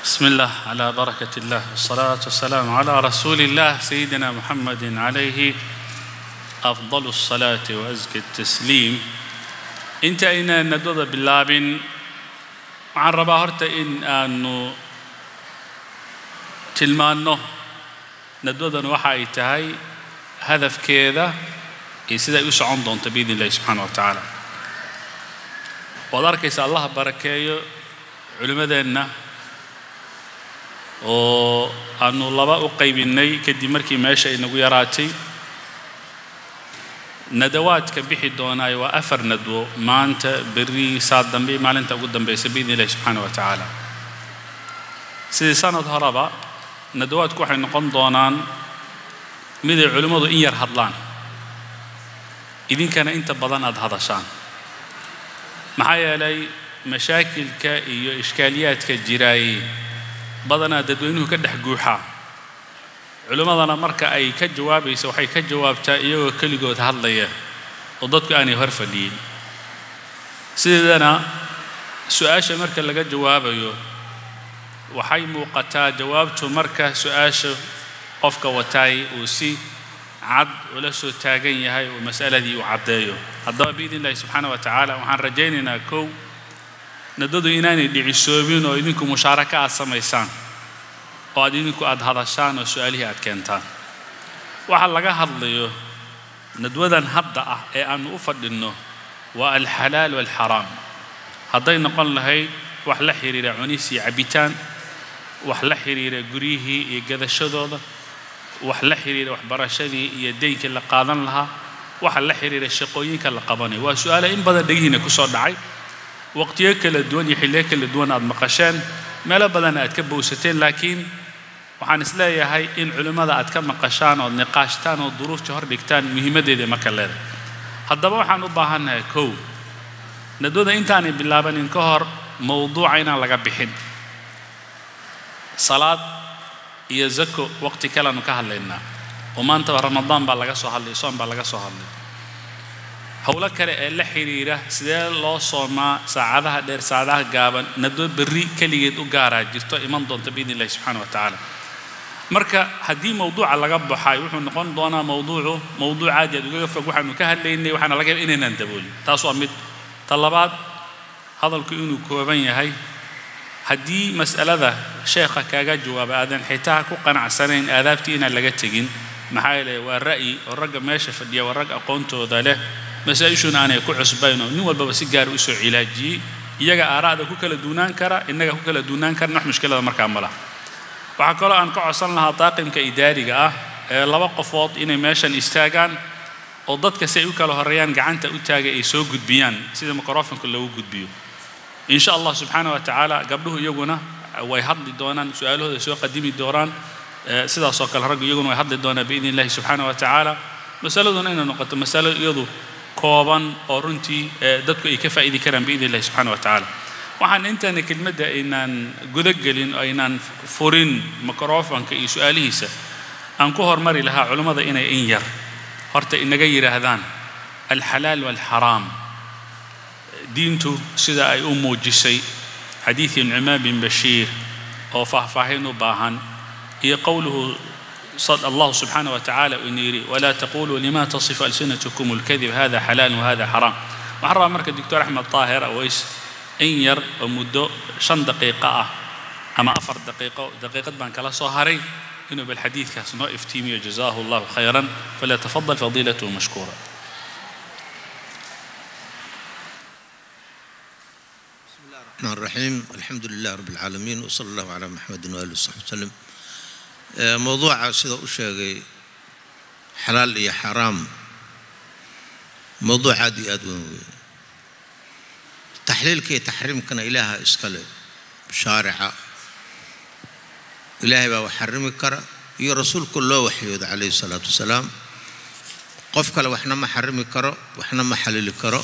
بسم الله على بركة الله والصلاة والسلام على رسول الله سيدنا محمد عليه أفضل الصلاة وأزكى التسليم انت أين ندوذ باللابن عن رباهرت إن أنه tilmaanno nadwadan waxa ay tahay hadafkeeda iyo siday u socon doonto biidn illahi subxaana wa tacaala waad arkaysa allah barakeeyo culimmadeenna oo aanu laba u qaybinnay kadib markii meesha inagu yaraatay nadawaadka bixi doonaayo waa afar nadwo maanta berri saad dambe maalinta ugu dambaysa biidn illahi subxaana wa tacaala sidii sanad horeba nadawaadku waxay noqon doonaan miday culimmadu in yar hadlaan idinkana inta badan aada hadashaan maxaa yeelay mashaakilka iyo ishkaaliyaadka jiraay badanaa dadweynuhu ka dhex guuxaa culimmadana marka ay ka jawaabaysa waxay ka jawaabtaa iyagoo keligood hadlaya oo dadku aanay hor fadhiyin sideedana su-aasha marka laga jawaabayo waxay muuqataa jawaabtu marka su-aasha qofka wataay uu si cad ula soo taagan yahay oo mas'aladii uu caddeeyo haddaba biidn illahi subxaana wa tacaala waxaan rajaynaynaa kow nadadu inaanay dhicisoobin oo idinku mushaaraka aad samaysaan oo aad idinku aad hadashaan oo su-aalihii aad keentaan waxa laga hadlayo nadwadan hadda ah ee aanu u fadhinno waa alxalaal waalxaraam hadday noqon lahayd wax la xiriira cunis iyo cabitaan wax la xiriira guryihii iyo gadashadooda wax la xiriira waxbarashadii iyo deynkii la qaadan lahaa waxa la xiriira shaqooyinka la qabanayo waa su-aale in badan dhegihiina ku soo dhacay waqtiyo kala duwan iyo xilliyo kala duwan aad maqasheen meelo badan aad ka bowsateen laakiin waxaan isleeyahay in culimmada aad ka maqashaan ood niqaashtaan oo duruufta hor dhigtaan muhiimaddeeda marka leedahay haddaba waxaan u baahannahay kow nadwada intaanay bilaabanin ka hor mowduuca inaan laga bixin salaad iyo zako waqti kaleanu ka hadlaynaa oo maantaba ramadaan baa laga soo hadlay soom baa laga soo hadlay howlo kale ee la xiriira sidee loo soomaa saacadaha dheer saacadaha gaaban nadwo berri keligeed u gaaraa jirto iman doonta biidn illahi subxaana wa tacaala marka haddii mowduuca laga baxay wuxuu noqon doonaa mowduucu mowduuc aad aad ugaga fog waxaanu ka hadlaynay waxaana laga yaaba inaynaan daboolin taas waa mid ta labaad hadalku inuu kooban yahay haddii mas'alada sheekha kaaga jawaaba aadan xitaa ku qanacsanayn aadaabtii inaan laga tegin maxaa yeele waa ra'yi oo ragga meesha fadhiya waa rag aqoontooda leh masaa-ishuna aanay ku cusbayn oo nin walbaba si gaar u soo cilaajiyey iyaga aaraa'da ku kala duunaan kara innaga ku kala duunaan karna wax mushkilada markaa ma laha waxaa kaloo aan ka codsan lahaa daaqimka idaariga ah ee laba qofood inay meeshan istaagaan oo dadka si ay u kala horeeyaan gacanta u taaga ay soo gudbiyaan sida microfonka loogu gudbiyo in sha allah subxaana wa tacaala gabdhuhu iyaguna way hadli doonaan su-aalahooda soo qadimi doonaan sidaasoo kale raggu iyaguna way hadli doonaan biidn illahi subxaana wa tacaala masaladuna inay noqoto masalo iyadu kooban oo runtii dadku ay ka faa'idi karaan biidn illahi subxaana wa tacaala waxaan intaana kelmadda aynaan guda gelin oo aynaan furin microfonka iyo su-aalihiisa aan ku hormari lahaa culammada inay in yar horta inaga yidhaahdaan alxalaal waalxaraam diintu sida ay u muujisay xadiidkii nucmaan bin bashiir oo faahfaahin u baahan iyo qowluhu الله سبحانه وتعالى ونيري ولا تقولوا لما تصف ألسنتكم الكذب هذا حلال وهذا حرام وحرام مركز الدكتور أحمد طاهر أويس إن ير ومدو شن دقيقة أما أفر دقيقة دقيقة بان كلا صهري إنه بالحديث كاسنو افتيمي جزاه الله خيرا فليتفضل فضيلته مشكورا الرحمن الرحيم الحمد لله رب العالمين وصلى الله على محمد وآله وصحبه وسلم موضوع sida u sheegay xalaal iyo xaraam mowduuc aad iyo aad weyn weeye taxliilka iyo taxriimkana ilaaha iskale shaarica ilaahay baa wax xarimi kara iyo rasuulku loo waxyooda calayhi salaatu wasalaam qof kale waxna ma xarimi karo waxna ma xalili karo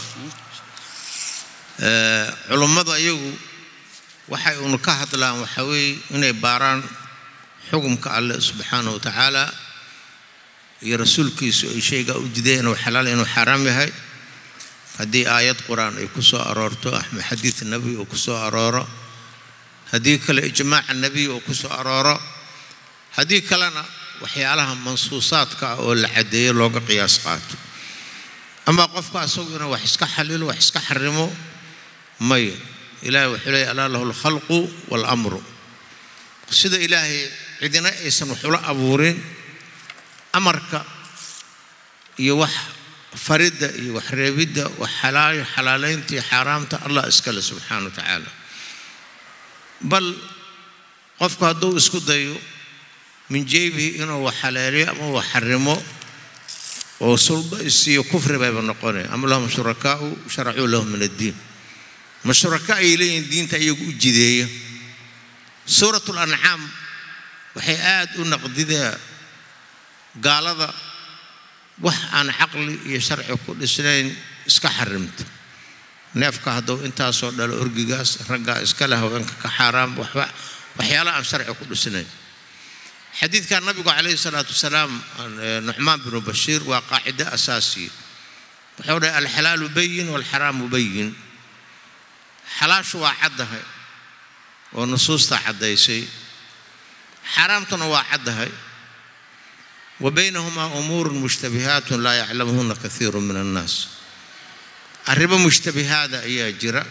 culummadu ayagu waxay unu ka hadlaan waxaa weeye inay baaraan xukumka alle subxaanahu wa tacaala iyo rasuulkiisu ay shaygaa u dideen inuu xalaal inuu xaaraam yahay haddii aayad qur-aan ay ku soo aroorto ama xadiid nebi uu ku soo arooro haddii kale ijmaaca nebiy uu ku soo arooro haddii kalena waxyaalaha mansuusaadka ah oo la caddeeyo looga qiyaas qaato ama qofka asagu inuu wax iska xalilo wax iska xarimo maya ilaahay wuxuu leeyay alaa lahu alkhalqu waalamru sida ilaahay cidina aysan wax ula abuurin amarka iyo wax faridda iyo wax reebidda wax xalaal xalaalaynta iyo xaaraamta allah iskale subxaana wa tacaala bal qofku hadduu isku dayo min jeybihi inuu wax xaleeliyo ama wax xarimo oo sulba isiiyo kufri bayba noqonaya am lahum shurakaau sharacuu lahum min addiin ma shuraka ay leeyihiin diinta iyagu u jideeya suurat lancaam waxay aada u naqdidaa gaalada wax aan caqli iyo sharci ku dhisnayn iska xarimta neefka hadduu intaasoo dhalo orgigaas raggaa iska leh haweenka ka xaaraam waxba waxyaala aan sharci ku dhisnayn xadiidka nabigu calayhi salaatu wasalaam nucmaan binu bashiir waa qaacido asaasiya wuxuu dhahay alxalaalu bayin waalxaraamu bayin xalaashu waa caddahay oo nusuusta caddaysay xaaraamtuna waa caddahay wa baynahumaa umuurun mushtabihaatun laa yaclamuhuna kaiiru min annaas arrimo mushtabihaada ayaa jira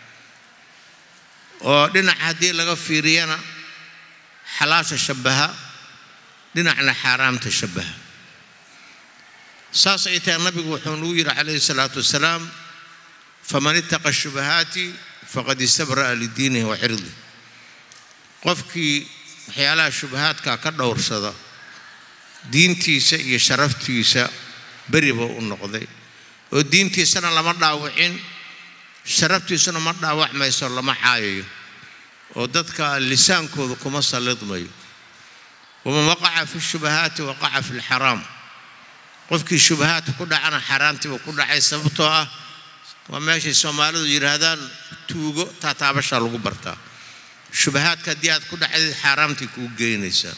oo dhinac haddii laga fiiriyana xalaasha shabbaha dhinacna xaaraamta shabbaha saas ay tahay nabigu wuxuu nagu yidhi calayhi salaatu wasalaam faman ittaqa shubahaati faqad istabra'a lidiinihi wa cirdi qofkii waxyaalaha shubahaadka ka dhowrsada diintiisa iyo sharaftiisa beri buu u noqday oo diintiisana lama dhaawicin sharaftiisuna ma dhaawacmayso lama caayayo oo dadka lisaankooda kuma sallidmayo waman waqaca fi shubahaati waqaca fi lxaraam qofkii shubahaadka ku dhacana xaaraamtiiba ku dhacay sababtoo ah waa meeshay soomaalidu yidhaahdaan tuugo taataabashaa lagu bartaa shubahaadka haddii aad ku dhacdid xaaraamtii kuu geynaysaa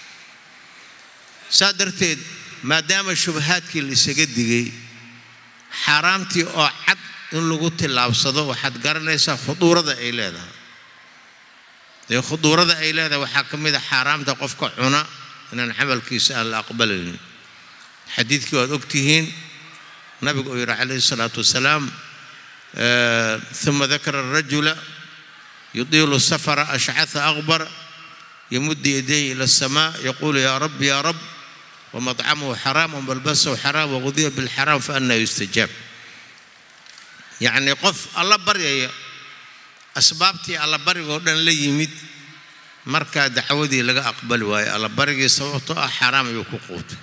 saa darteed maadaama shubahaadkii la isaga digay xaaraamtii oo cad in lagu tillaabsado waxaad garanaysaa khuduurada ay leedahay dee khuduurada ay leedahay waxaa ka mid a xaaraamta qofka cuna inaan camalkiisa aan la aqbalaynin xadiidkii waad ogtihiin nabigu uu yidhi calayhi salaatu wasalaam uma dakara arajula yudiilu safara ashcatha aqbar yamuddu yadayhi ila asamaa yaquulu yaa rab yaa rab wamطcamuhu xaraam wamalbasahu xaraam waqudiya bilxaraam faanaa yustajaab yacnii qof alla baryaya asbaabtii allabarigoo dhan la yimid markaa dacwadii laga aqbali waayo allabarigii sababtoo ah xaaraam ayuu ku quutay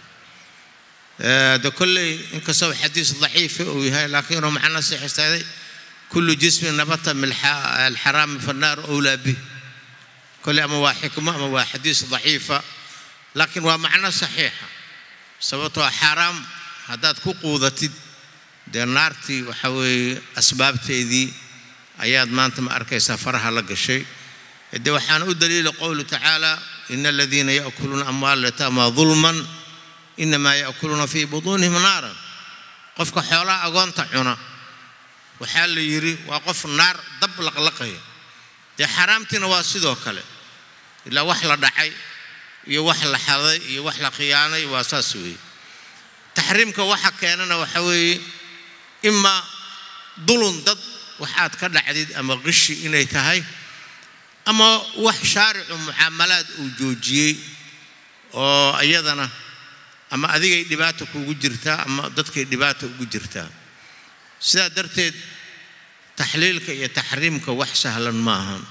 de kolley inkastoo xadiis daciifa uu yahay laakiin inuu macno sixistaaday kullu jismin nabata min alxaraami fannaaru owlaa bih kolley ama waa xikmo ama waa xadiis daciifa laakiin waa macno saxiixa sababtoo xaaraam haddaad ku quudatid dee naartii waxa weeye asbaabteedii ayaad maanta ma arkaysaa faraha la gashay de waxaana u daliila qowlu tacaala ina aladiina yaakuluuna amwaala yataama dulman inamaa yaakuluuna fii butuunihim naaran qofka xoolaha agoonta cuna waxaa la yidhi waa qof naar dab laqlaqaya dee xaaraamtiina waa sidoo kale ilaa wax la dhacay iyo wax la xaday iyo wax la khiyaanay waa saas weeye taxriimka waxa keenana waxa weeye imaa dulun dad waxaad ka dhacdid ama qishi inay tahay ama wax shaaricu mucaamalaad uu joojiyey oo iyadana ama adigay dhibaata kuugu jirtaa ama dadkay dhibaata ugu jirtaa sidaa darteed taxliilka iyo taxriimka wax sahlan ma ahan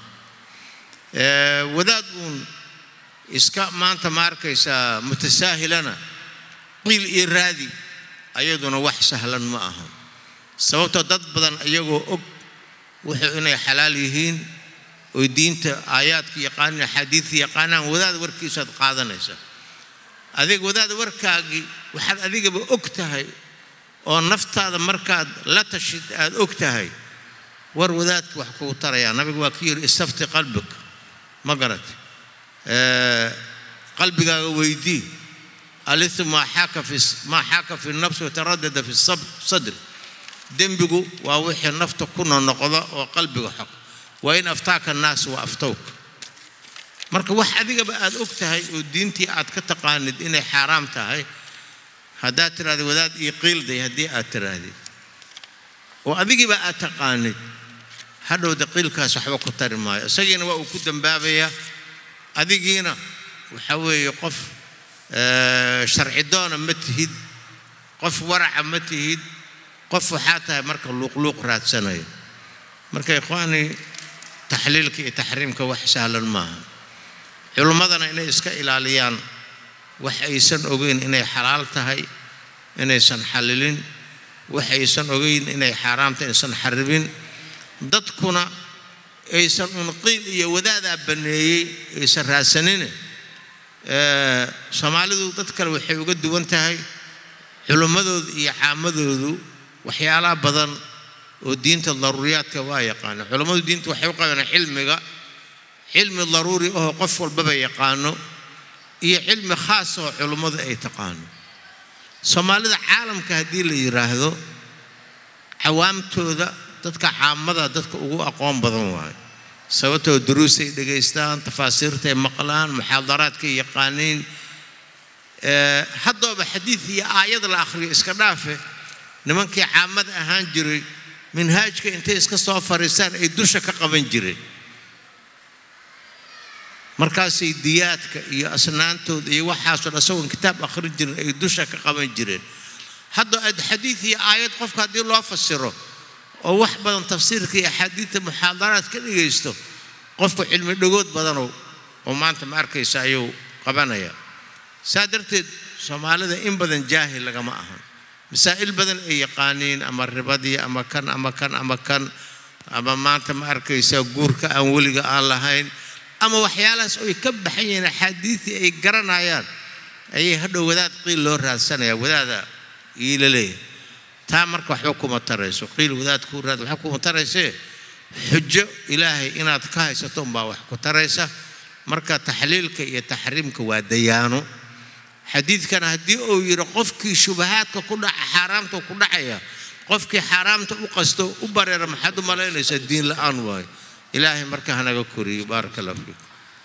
wadaad uun iska maanta ma arkaysaa mutasaahilana qiil iyo raadi ayaduna wax sahlan ma ahan sababtoo dad badan iyagoo og wuxuu inay xalaal yihiin oy diinta aayaadka yaqaanin axaadiidka yaqaanaan wadaad warkiisaad qaadanaysa adig wadaad warkaagii waxaad adigaba og tahay oo naftaada markaad la tashid aad og tahay war wadaadka wax kugu tarayaa nabigu waa ku yidhi istafti qalbig ma garatay qalbigaaga weydii alisu maa xaaka fi maa xaaka fi nafsi wataradada fi sadri dembigu waa wixii nafta ku nonoqda oo qalbiga xog wa in aftaaka annaas wa aftowka marka wax adigaba aad og tahay oo diintii aad ka taqaanid inay xaaraam tahay haddaad tirahdid wadaad iyo qiilday haddii aad tirahdid oo adigiiba aad taqaanid hadhowda qiilkaas waxba ku tari maayo isagiina waa uu ku dambaabayaa adigiina waxa weeye qof sharci doona ma tihid qof waraca ma tihid qof waxaa tahay marka luuqluuq raadsanayo marka ikhwaanii taxliilka iyo taxriimka wax sahlan maaha culimmadana inay iska ilaaliyaan wax aysan ogeyn inay xalaal tahay inaysan xallilin wax aysan ogeyn inay xaaraam tahay inaysan xaribin dadkuna aysan unqiil iyo wadaadaa banneeyey aysan raadsanine soomaalidu dad kale waxay uga duwan tahay culimmadoodu iyo caamadoodu waxyaalaha badan oo diinta daruuriyaadka waa yaqaana culammadu diinta waxay u qabaan cilmiga cilmi daruuri ahoo qof walbaba yaqaano iyo cilmi khaas oo culummadu ay taqaano soomaalida caalamka haddii la yidhaahdo cawaamtooda dadka caamada dadka ugu aqoon badan waayo sababtoo duruusay dhegaystaan tafaasiirtay maqlaan muxaadaraadkay yaqaaniin haddooba xadiid iyo aayad la akhriyo iska dhaafe nimankii caamada ahaan jiray minhaajka intay iska soo fariistaan ay dusha ka qaban jireen markaasay diyaadka iyo asnaantooda iyo waxaasoo dhan isagoon kitaab akhrin jirin ay dusha ka qaban jireen hadda xadiid iyo aayad qofka haddii loo fasiro oo wax badan tafsiirka iyo axaadiidta muxaadaraad ka dhegaysto qofku cilmi dhagood badanow oo maanta ma arkaysa ayuu qabanaya saa darteed soomaalida in badan jaahil lagama ahan masaa'il badan ay yaqaaniin ama ribadii ama kan ama kan ama kan ama maanta ma arkaysa guurka aan weliga aan lahayn ama waxyaalahaas oy ka baxan yihiin axaadiidii ay garanayaan ayay hadhow wadaad qiil loo raadsanaya wadaada iila leeyahay taa marka waxba kuma tarayso qiil wadaad kuu raad waxba kuma taraysee xujo ilaahay inaad ka haysato umbaa wax ku taraysa marka taxliilka iyo taxriimka waa dayaano xadiidkana haddii uu yidhi qofkii shubahaadka ku dhaca xaaraamta ku dhacaya qofkii xaaraamta u qasto u bareera maxaad u malaynaysaa diin la-aan waayo ilaahay marka hanaga koriyo baaraka allah fiikum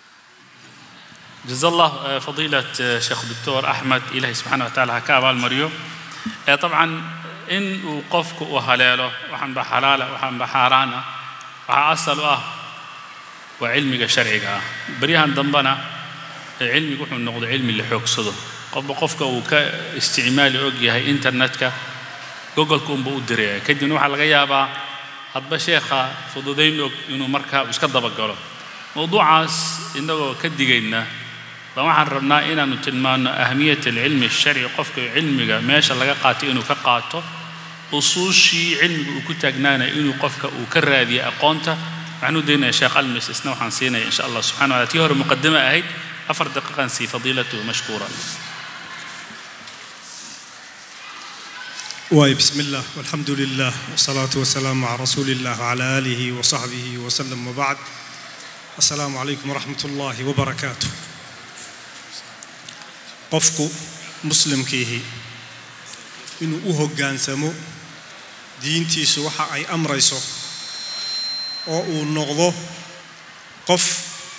جزا الله فضيلة شيخ الدكتور أحمد إلهي سبحانه وتعالى هكا المريو طبعا إن وقفك وهلاله وحن بحلالة وحن بحارانا وحأصل أه وعلمك شرعك بريهان ضمبنا علمك وحن نقض علمي اللي حوك صدو قف قفك وكا استعمال أوجي هاي إنترنتك جوجل كون بودري كدي نوح الغيابة hadba sheekha fududayn og inuu markaa iska dabagalo mowduucaas innagoo ka digayna ba waxaan rabnaa inaannu tilmaanno ahamiyat alcilmi alsharci qofka cilmiga meesha laga qaatay inuu ka qaato usuushii cilmiga uu ku taagnaanaya inuu qofka uu ka raadiyo aqoonta waxaan u daynaya sheekh almis isna waxaan siinaya insha allah subxana wataala tii hore muqadama ahayd afar daqiiqan sii fadiilatuhu mashkuura واي بسم الله والحمد لله والصلاة والسلام على رسول الله وعلى آله وصحبه وسلم وبعد السلام عليكم ورحمة الله وبركاته قفك مسلم كيه إنه أوه جانسمو دينتي سوحة أي أمر يسو أو نغضو قف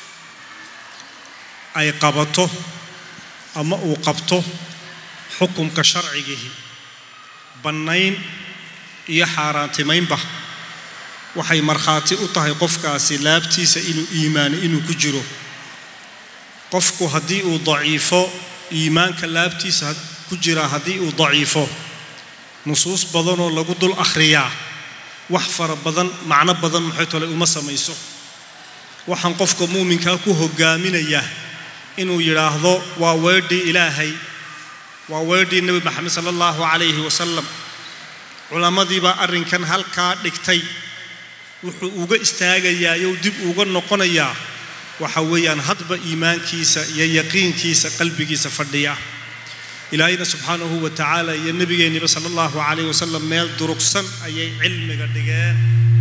أي قبطه أما أو قبطه حكم كشرعيه bannayn iyo xaaraantimaynba waxay markhaati u tahay qofkaasi laabtiisa inuu iimaano inuu ku jiro qofku haddii uu daciifo iimaanka laabtiisa ku jira haddii uu daciifo nusuus badanoo lagu dul akhriyaa wax fara badan macno badan maxay tole uma samayso waxaan qofka muuminkaa ku hogaaminayaa inuu yidhaahdo waa weedhii ilaahay waa weedhii nebi maxamed sala allahu calayhi wasalam culammadiibaa arrinkan halkaa dhigtay wuxuu uga istaagayaa yow dib uga noqonayaa waxa weeyaan hadba iimaankiisa iyo yaqiinkiisa qalbigiisa fadhiya ilaahayna subxaanahu wa tacaala iyo nebigeenniba sala allahu calayhi wasalam meel durugsan ayay cilmiga dhigeen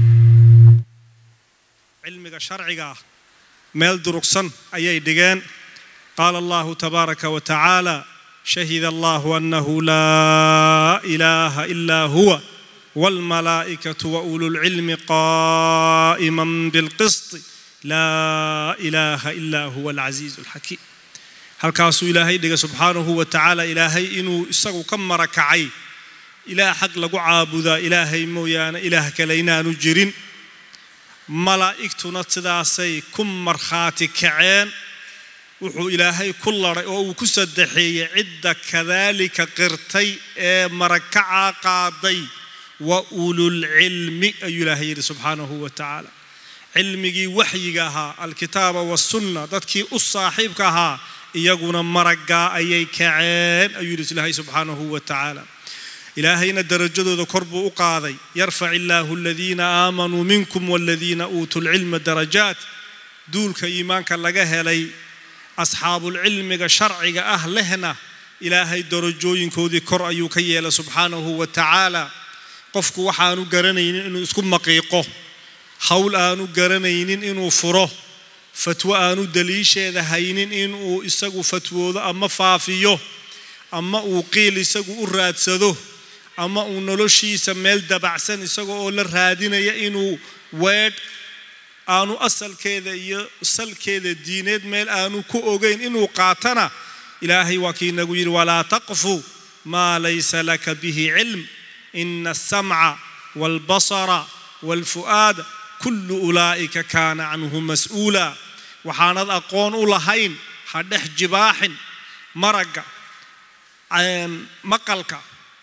cilmiga sharciga ah meel durugsan ayay dhigeen qaala allahu tabaaraka wa tacaala شهد الله انه لا اله الا هو والملائكه واولو العلم قائما بالقسط laa ilaaha ilaa huwa alcasiizu alxakiim halkaasuu ilaahay dhigay subxaanahu wa tacaala ilaahay inuu isagu ka marakacay ilaah xaq lagu caabudaa ilaahay mooyaane ilaah kale inaanu jirin malaa'igtuna sidaasay ku markhaati kaceen wuxuu ilaahay ku laray oo uu ku saddexeeyey cidda kadaalika qirtay ee marakacaa qaaday wa ululcilmi ayuu ilaahay yidhi subxaanahu wa tacaala cilmigii waxyiga ahaa alkitaaba wasunna dadkii u saaxiibka ahaa iyaguna maraggaa ayay kaceen ayuu yidhi ilaahay subxaanahu wa tacaala ilaahayna darajadooda kor buu u qaaday yarfac illaahu aladiina aamanuu minkum waladiina uutuu lcilma darajaat duulka iimaanka laga helay asxaabulcilmiga sharciga ah lehna ilaahay darajooyinkoodii kor ayuu ka yeelay subxaanahu wa tacaala qofku waxaanu garanaynin inuu isku maqiiqo hawl aanu garanaynin inuu furo fatwo aanu daliisheeda haynin inuu isagu fatwoodo ama faafiyo ama uu qiil isagu u raadsado ama uu noloshiisa meel dabacsan isaga oo la raadinaya inuu weedh aanu asalkeeda iyo salkeeda diineed meel aanu ku ogeyn inuu qaatana ilaahay waa kii nagu yidhi walaa taqfu maa laysa laka bihi cilm ina alsamca waalbasara waalfu'aada kullu ulaa'ika kaana canhu mas'uula waxaanad aqoon u lahayn ha dhex jibaaxin maragga maqalka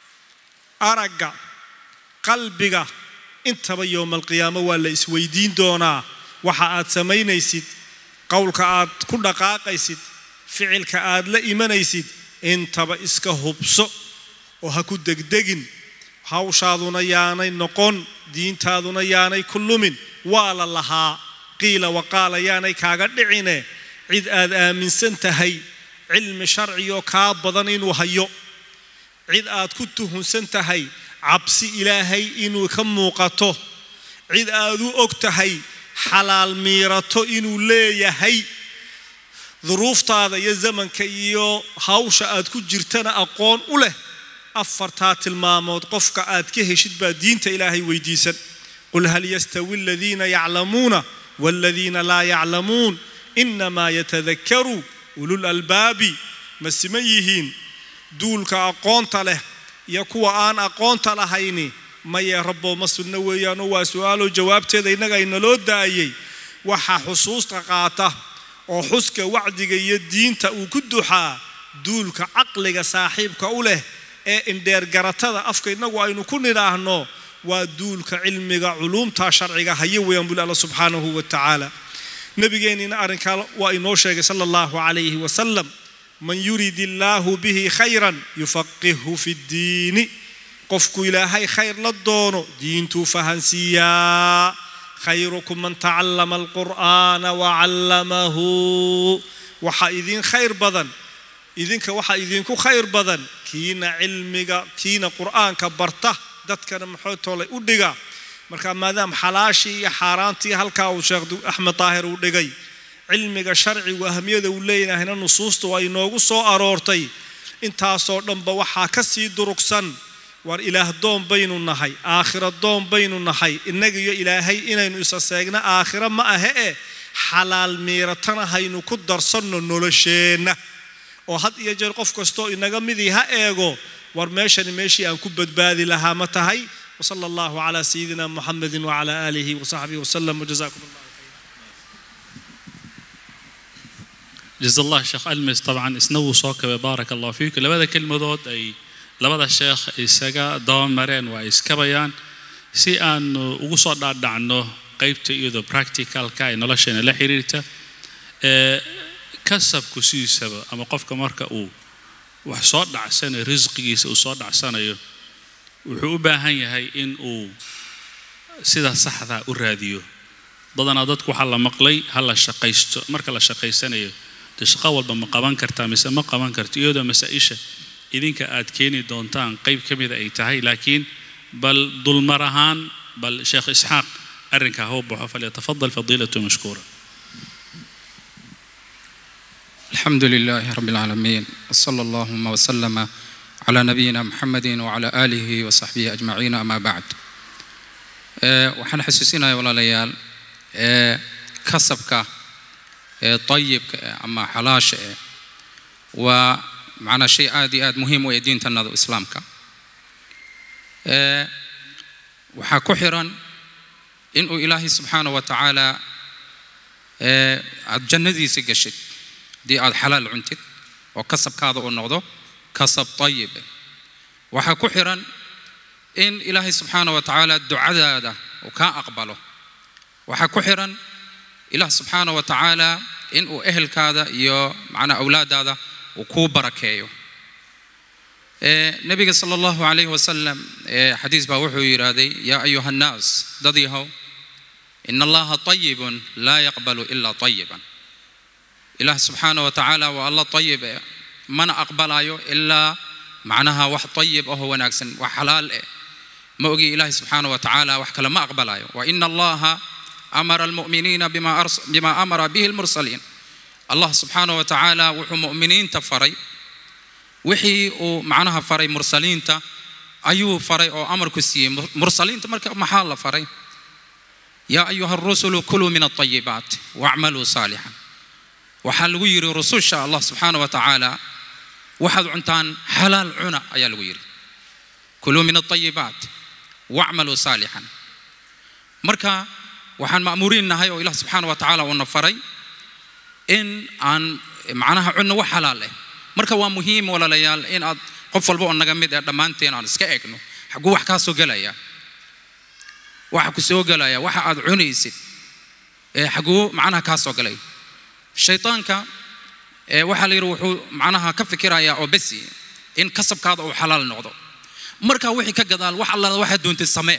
aragga qalbiga intaba yowmalqiyaamo waa la isweydiin doonaa waxa aad samaynaysid qowlka aad ku dhaqaaqaysid ficilka aad la imanaysid intaba iska hubso oo ha ku degdegin hawshaaduna yaanay noqon diintaaduna yaanay ku lumin waa la lahaa qiila waqaala yaanay kaaga dhicine cid aad aaminsan tahay cilmi sharcigoo kaa badan inuu hayo cid aad ku tuhunsan tahay cabsi ilaahay inuu ka muuqato cid aad u og tahay xalaal miirato inuu leeyahay duruuftaada iyo zamanka iyo hawsha aad ku jirtana aqoon u leh afartaa tilmaamood qofka aad ka heshid baa diinta ilaahay weydiisan qul hal yastawi aladiina yaclamuuna waladiina laa yaclamuun inamaa yatadakaru ulul albaabi ma siman yihiin duulka aqoonta leh iyo kuwa aan aqoonta lahayni maye rabbo ma sunno weeyaanoo waa su-aaloo jawaabteeda innaga inaloo daayey waxaa xusuusta qaata oo xuska wacdiga iyo diinta uu ku duxaa duulka caqliga saaxiibka u leh ee indheergaratada afka innagu aynu ku nidhaahno waa duulka cilmiga culuumta sharciga haya weeyaan buli alla subxaanahu wa tacaala nabigeennina arrinkaa waa inoo sheegay sala allahu calayhi wasalam man yurid illaahu bihi khayran yufaqihhu fi ddiini qofku ilaahay khayr la doono diintuu fahansiiyaa khayrukum man tacallama alqur'aana wacallamahu waxaa idiin khayr badan idinka waxaa idinku khayr badan kiina cilmiga kiina qur'aanka barta dadkana maxootolay u dhiga marka maadaama xalaashii iyo xaaraantii halkaa uu sheekh axmed daahir uu dhigay cilmiga sharcigu ahmiyada uu leeyahayna nusuusta waa inoogu soo aroortay intaasoo dhanba waxaa ka sii durugsan war ilaah doon baynu nahay aakhira doon baynu nahay innaga iyo ilaahay inaynu isa seegna aakhira ma ahe e xalaal miiratana haynu ku darsanno nolosheenna oo had iyo jeer qof kastoo inaga midii ha eego war meeshani meeshii aan ku badbaadi lahaa ma tahay وصلى الله على سيدنا محمد وعلى آله وصحبه وسلم وجزاكم الله جزا الله sheekh almis dabcan isna wuu soo kabay baaraka allahu fiiku labada kelmadood ay labada sheekh isaga dabamareen waa iskabayaan si aanu ugu soo dhaadhacno qeybta iyadoo practicalka ee nolosheena la xiriirta ee kasabku sidiisaba ama qofka marka uu wax soo dhacsanayo risqigiisa uu soo dhacsanayo wuxuu u baahan yahay in uu sida saxdaa u raadiyo badanaa dadku waxaa la maqlay ha la shaqaysto marka la shaqaysanayo dee shaqo walba ma qaban kartaa mise ma qaban karto iyadoo masaa-isha idinka aad keeni doontaan qeyb ka mida ay tahay laakiin bal dulmar ahaan bal sheekh isxaaq arrinkaa hau baxo falyatafadal fadiilatu mashkuura الحمد لله رب العالمين وصلى اللهم وسلم على نبينا محمد وعلى آله وصحبه أجمعين أما بعد waxaan xasuusinayaa walaalayaal kasabka ee dayibka eh ama xalaasha eh waa macnaa shay aad iyo aad muhiim u ee diintanada islaamka ee waxaa ku xiran inuu ilaahay subxaanahu wa tacaala ee aad jannadiisa gashid haddii aad xalaal cuntid oo kasabkaada uu noqdo kasab dayib waxaa ku xiran in ilaahay subxaanahu wa tacaala ducadaada uu kaa aqbalo waxaa ku xiran ilaah subxaanahu wa tacaala inuu ehelkaada iyo macnaa awlaadaada uu kuu barakeeyo nabiga sala allahu calayhi wasalam xadiis baa wuxuu yidhaahday yaa ayuha annaas dad yahow in allaha tayibun laa yaqbalu ilaa tayiban ilaah subxaana wa tacaala waa alla tayib eh mana aqbalayo ilaa macnaha wax tayib ahoo wanaagsan wax xalaal eh ma ogi ilaahi subxaana wa tacaala wax kale ma aqbalayo wa ina allaha amara almu'miniina bima amara bihi almursaliin allah subxaana wa tacaala wuxuu mu'miniinta faray wixii uu macnaha faray mursaliinta ayuu faray oo amarku siiyey mursaliinta marka maxaa la faray yaa ayuha arusulu kuluu min alطayibaat wacmaluu saalixan waxaa lagu yidhi rususha allah subxaana wa tacaala waxaad cuntaan xalaal cuna ayaa lagu yidhi kuluu min alطayibaat wacmaluu saalixan marka waxaan ma'muuriin nahay oo ilah subxaana wa tacaala uuna faray in aan macnaha cunno wax xalaal eh marka waa muhiim walaalayaal in aad qof walba oo naga mid ee dhammaanteen aan iska egno xaguu wax kaa soo gelaya waxa ku soo gelaya waxa aad cunaysid ee xaguu macnaha kaa soo galay shaytaanka ee waxaa la yidhi wuxuu macnaha ka fikirayaa oo besi in kasabkaada uu xalaal noqdo marka wixii ka gadaal wax alla waxaad doontid samee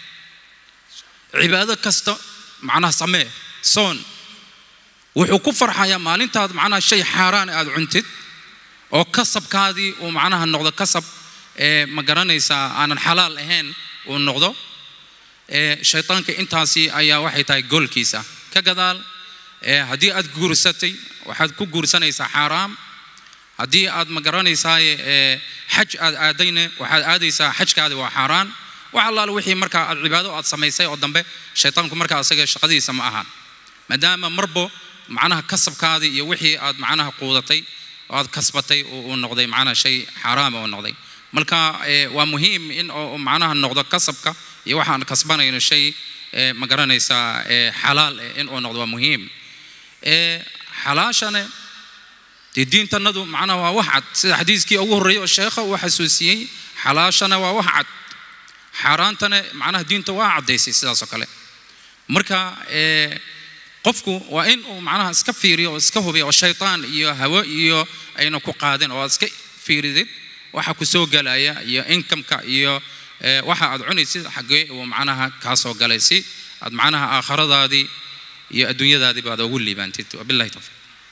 cibaado kasta macnaha samee soon wuxuu ku farxayaa maalintaad macnaha shay xaaraan aad cuntid oo kasabkaadii uu macnaha noqdo kasab ee ma garanaysaa aanan xalaal ahayn uu noqdo ee shaytaanka intaasi ayaa waxay tahay goolkiisa ka gadaal ee haddii aad guursatay waxaad ku guursanaysaa xaaraam haddii aad ma garanaysaa ee xaj aad aadayna waxaad aadaysaa xajkaadi waa xaaraan wax allaale wixii markaa aad cibaado aad samaysay oo dambe shaytaanku markaa asaga shaqadiisa ma ahaan maadaama marbo macnaha kasabkaadii iyo wixii aad macnaha quudatay oo aad kasbatay uu noqday macnaha shay xaaraama uu noqday marka waa muhiim in oo macnaha noqdo kasabka iyo waxaan kasbanayno shay ma garanaysaa xalaal in uu noqdo waa muhiim xalaashane dee diintanadu macnaha waa wax cad sida xadiiskii ugu horreeyay oo sheekha uu xasuusiyey xalaashana waa wax cad xaaraantana macnaha diinta waa caddaysay sidaasoo kale marka qofku waa in uu macnaha iska fiiriyo oo iska hubiyo oo shaytaan iyo hawo iyo ayna ku qaadin oo aad iska fiiridid waxa ku soo galaya iyo inkamka iyo waxa aad cunaysid xaggee uu macnaha kaa soo galay si aad macnaha aakhiradaadii iyo adduunyadaadiiba aad ugu liibaantid wabillahi tawfiiq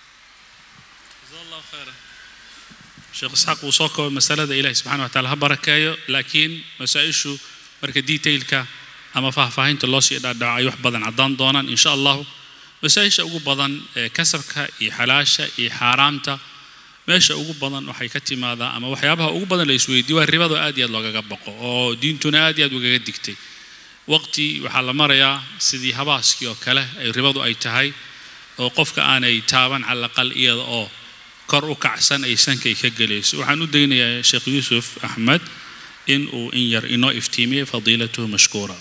sheekh isxaaq wuu soo koobay masalada ilahi subxana wa taala ha barakeeyo laakiin masaa-ishu marka detailka ama faahfaahinta loo sii dhaadhaco ay wax badan caddaan doonaan insha allahu masaa-isha ugu badan ee kasabka iyo xalaasha iyo xaaraamta meesha ugu badan waxay ka timaadaa ama waxyaabaha ugu badan la isweydiiyo waa ribado aad iyo aad loogaga baqo oo diintuna aad iyo aad ugaga digtay waqti waxaa la marayaa sidii habaaskii oo kale ay ribadu ay tahay oo qofka aanay taaban calaqal iyada oo kor u kacsan ay sankay ka gelayso waxaan u daynayaa sheekh yuusuf axmed in uu in yar inoo iftiimiyey fadiilatuhu mashkuura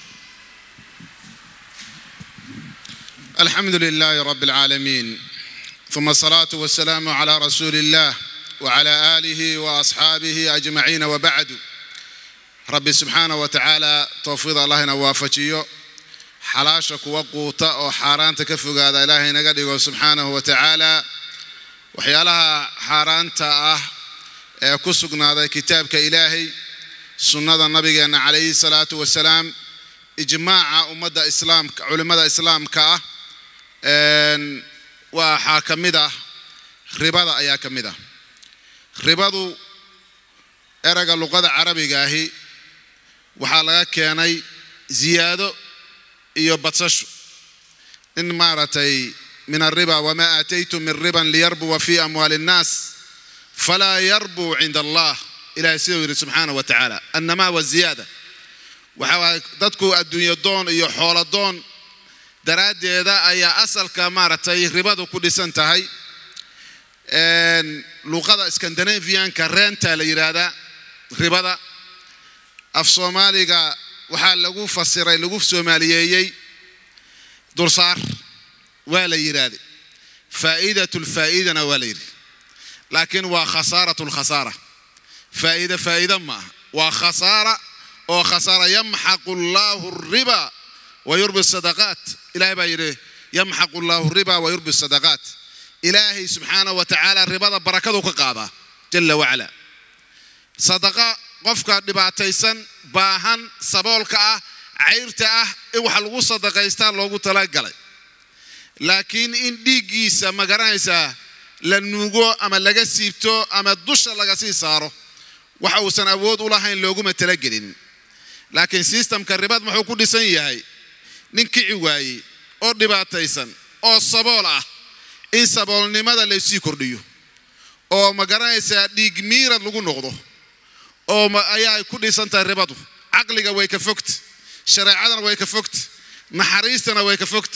الحمد لله رب العالمين ثم الصلاة والسلام على رسول الله وعلى آله وأصحابه أجمعين وبعد رب سبحانه وتعالى توفيض الله نوافجيو حلاشك وقوتا أو حارانتا كفوق هذا إلهي نقدر سبحانه وتعالى وحيالها حارانتا أه كسقنا هذا كتابك إلهي سنة النبي عليه الصلاة والسلام إجماع أمة إسلام علماء إسلام كأه waxaa ka mid ah ribada ayaa ka mid ah ribadu erayga luqada carabiga ahi waxaa laga keenay ziyaado iyo badsasho in maaragtay min alriba wamaa aataytum min riban liyarbuwa fi amwaali الnaas falaa yarbuu cinda allah ilahay siduu yidhi subxaanaه wa tacaala annamaa waziyaada waxa dadku adduunyo doon iyo xoolo doon daraaddeeda ayaa asalka maaragtay ribadu ku dhisan tahay luqada scandinavianka reenta la yidhaahdaa ribada af soomaaliga waxaa lagu fasiray lagu soomaaliyeeyey dulsaar waa la yidhaahday faa'iidatu lfaa'idana waa la yidhi laakiin waa khasaaratu lkhasaara faa'iida faa'iida ma aha waa khasaara oo khasaara yamxaqu allaahu riba wa yurbi sadaqaat ilahay baa yidhi yamxaqu allaahu riba wa yurbi sadaqaat ilaahay subxaanahu wa tacaala ribada barakadu ka qaadaa jala wacala sadaqa qofka dhibaataysan baahan saboolka ah cayrta ah in wax lagu sadaqaystaa loogu talagalay laakiin in dhiiggiisa ma garanaysaa la nuugo ama laga siibto ama dusha laga sii saaro waxa uusan awood u lahayn looguma talagelin laakiin sistamka ribad muxuu ku dhisan yahay nin kici waayey oo dhibaataysan oo sabool ah in saboolnimada laysii kordhiyo oo ma garanaysaa dhiig miirad lagu noqdo oo ayaa ku dhisan tahay ribadu caqliga way ka fogta shareecadana way ka fogta naxariistana way ka fogta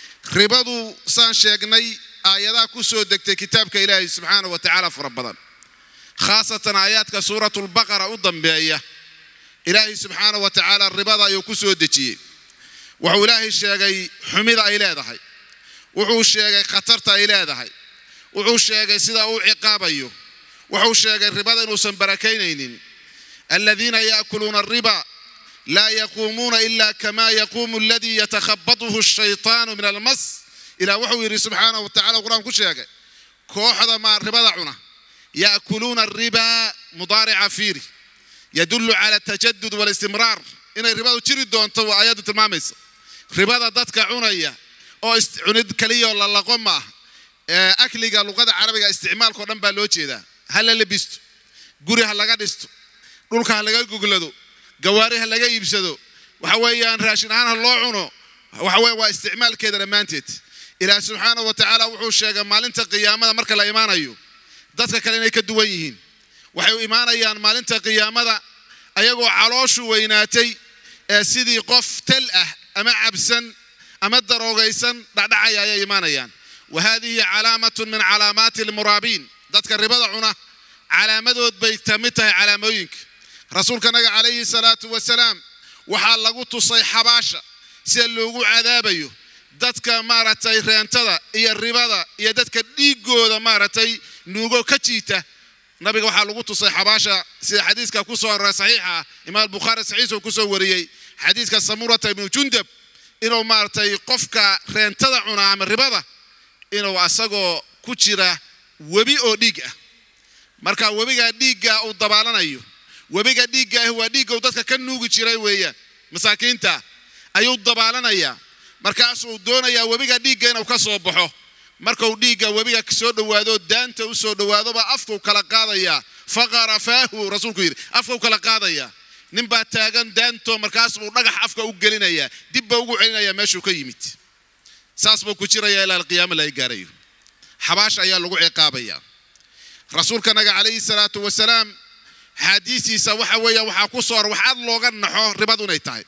ribadu saan sheegnay aayadaha ku soo degtay kitaabka ilaahay subxaana wa tacaala fara badan khaasatan aayaadka suuratulbaqara u dambeeya ilaahay subxaana wa tacaala ribada ayuu ku soo dejiyey wuxuu ilaahay sheegay xumida ay leedahay wuxuu sheegay khatarta ay leedahay wuxuu sheegay sida uu ciqaabayo wuxuu sheegay ribada inuusan barakaynaynin aladiina yaakuluuna ariba laa yaquumuuna ila kama yaquumu aladii yatakhabatuhu ashaytaanu min almas ilah wuxuu yidhi subxaanahu wa tacala qur-aan ku sheegay kooxda maa ribada cuna yaakuluuna ariba mudaarica fiiri yadullu cala atajadud walistimraar inay ribadu jiri doonto waa aayaddu tilmaamaysa ribada dadka cunaya oo cunid keliyaoo la laqo ma ah akliga luqada carabiga isticmaalkao dhan baa loo jeedaa ha la lebisto guri ha laga dhisto dhulka ha laga goglado gawaari ha laga iibsado waxa weeyaan raashin ahaan ha loo cuno waxa weye waa isticmaalkeeda dhammaanteed ilaah subxaanahu wa tacaala wuxuu sheegay maalinta qiyaamada marka la imaanayo dadka kale inay ka duwan yihiin waxay u imaanayaan maalinta qiyaamada ayagoo calooshu weynaatay ee sidii qof tel ah ama cabsan ama daroogaysan dhacdhacaya ayay imaanayaan wa haadihi calaamatun min calaamaati almuraabiin dadka ribada cuna calaamadood bay ka mid tahay calaamooyinka rasuulkanaga calayhi salaatu wasalaam waxaa lagu tusay xabaasha sida loogu cadaabayo dadka maaragtay reentada iyo ribada iyo dadka dhiigooda maaragtay nuugo ka jiita nabiga waxaa lagu tusay xabaasha sida xadiiska ku soo aroray saxiixa ah imaam bukhaari saxiixuu ku soo wariyey xadiiska samurata ibnu jundab inuu maaragtay qofka reentada cuna ama ribada inuu asagoo ku jira webi oo dhiig ah marka webigaa dhiigga uu dabaalanayo webiga dhiigga ah waa dhiigga uu dadka ka nuugi jiray weeyaan masaakiinta ayuu dabaalanayaa markaasuu doonayaa webiga dhiigga inuu ka soo baxo markuu dhiigga webiga soo dhowaado daanta u soo dhowaadoba afkuu kala qaadayaa faqara faahu rasuulku yidhi afkuu kala qaadayaa ninbaa taagan daanto markaasbuu dhagax afka u gelinayaa dibba ugu celinayaa meeshuu ka yimid saas buu ku jirayaa ilaa alqiyaama laga gaarayo xabaasha ayaa lagu ciqaabayaa rasuulkanaga calayhi salaatu wasalaam xaadiisiisa waxa weeya waxaa ku soo hor wax aad looga naxo ribadu inay tahay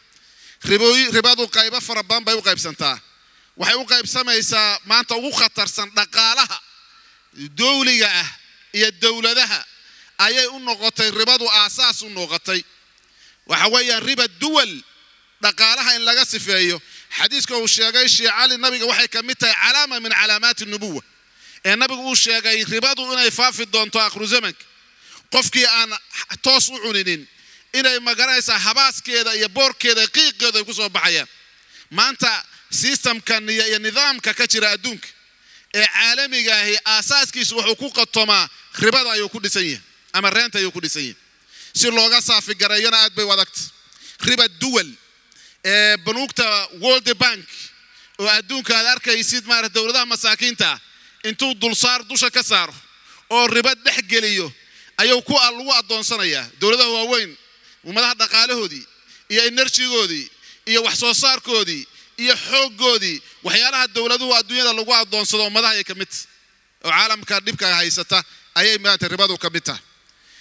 ribadu qaybo fara badan bay u qaybsantaa waxay u qaybsamaysaa maanta ugu khatarsan dhaqaalaha dowliga ah iyo dowladaha ayay u noqotay ribadu aasaas u noqotay waxa weeyaan riba duwal dhaqaalaha in laga sifeeyo xadiiska uu sheegay sheekh cali nabiga waxay ka mid tahay calaama min calaamaati nubuwa ee nabigu uu sheegay ribadu inay faafi doonto akhru zamanka qofkii aan toos u cuninin inay magaranaysaa habaaskeeda iyo boorkeeda qiiqeeda ay ku soo baxayaan maanta sistamkan iyo nidaamka ka jira adduunka ee caalamiga ahi aasaaskiisu wuxuu ku qatomaa ribada ayuu ku dhisan yahay ama reenta ayuu ku dhisan yahay si looga saafigareeyana aad bay u adagta riba duwal ee banuugta world bank oo adduunka aad arkaysid maarata dowladaha masaakiinta ah intuu dulsaar dusha ka saaro oo riba dhex geliyo ayuu ku lagu addoonsanayaa dowladaha waaweyn ummadaha dhaqaalahoodii iyo enerjigoodii iyo wax soo saarkoodii iyo xooggoodii waxyaalaha dowladuhu adduunyada lagu addoonsado ummadaha ay ka mid tahay oo caalamka dhibka haysata ayay maarata ribadu ka mid tahay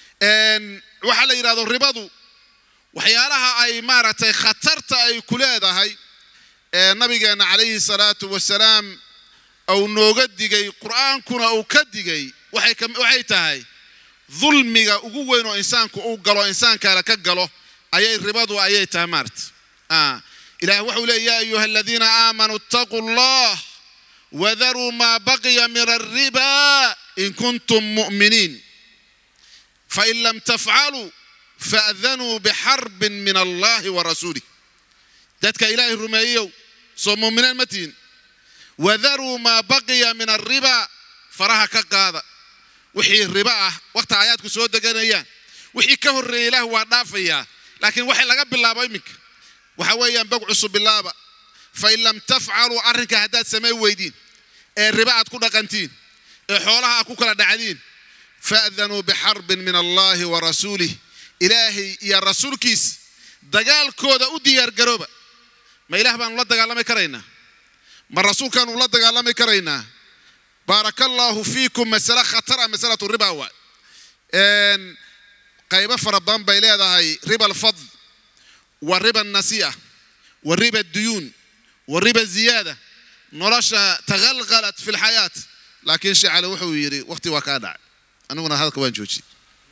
waxaa la yidhahdo ribadu waxyaalaha ay maaragtay khatarta ay ku leedahay ee nabigeenna calayhi salaatu wasalaam uu nooga digay qur'aankuna uu ka digay waxay ka- waxay tahay dulmiga ugu weyn oo insaanku uu galo insaan kale ka galo ayay ribadu ayay tahay maarta Ah, ilaah wuxuu leeya yaa ayuha aladiina aamanuu ittaquu allah wadaruu maa baqiya min alriba in kuntum mu'miniin fain lam tafcaluu faadanuu bixarbin min allahi wa rasuulih dadka ilaahay rumeeyow soo mu'miniin ma tihin wadaruu maa baqiya min alriba faraha ka qaada wixii riba ah waqta aayaadku soo deganayaan wixii ka horreeyay ilaah waa dhaafayaa laakiin waxay laga bilaabo iminka waxa weeyaan bog cusub bilaaba fain lam tafcaluu arrinka haddaad samay weydiin ee riba aad ku dhaqantiin ee xoolaha aad ku kala dhacdiin faadanuu bixarbin min allahi wa rasuulih ilaahay iyo rasuulkiis dagaalkooda u diyaargarooba ma ilaah baanu la dagaalami karaynaa ma rasuulkaanu la dagaalami karaynaa baaraka allaahu fiikum masale khatara masalatu riba waay Een, qaybo fara badan bay leedahay riba alfadl wa riba nasi'a wa riba duyuun wa riba ziyaada nolosha tagalgalat fi lxayaat laakiin shecale wuxuu yidhi waqti waa kaa dhacay aniguna hadalka waan joojiyey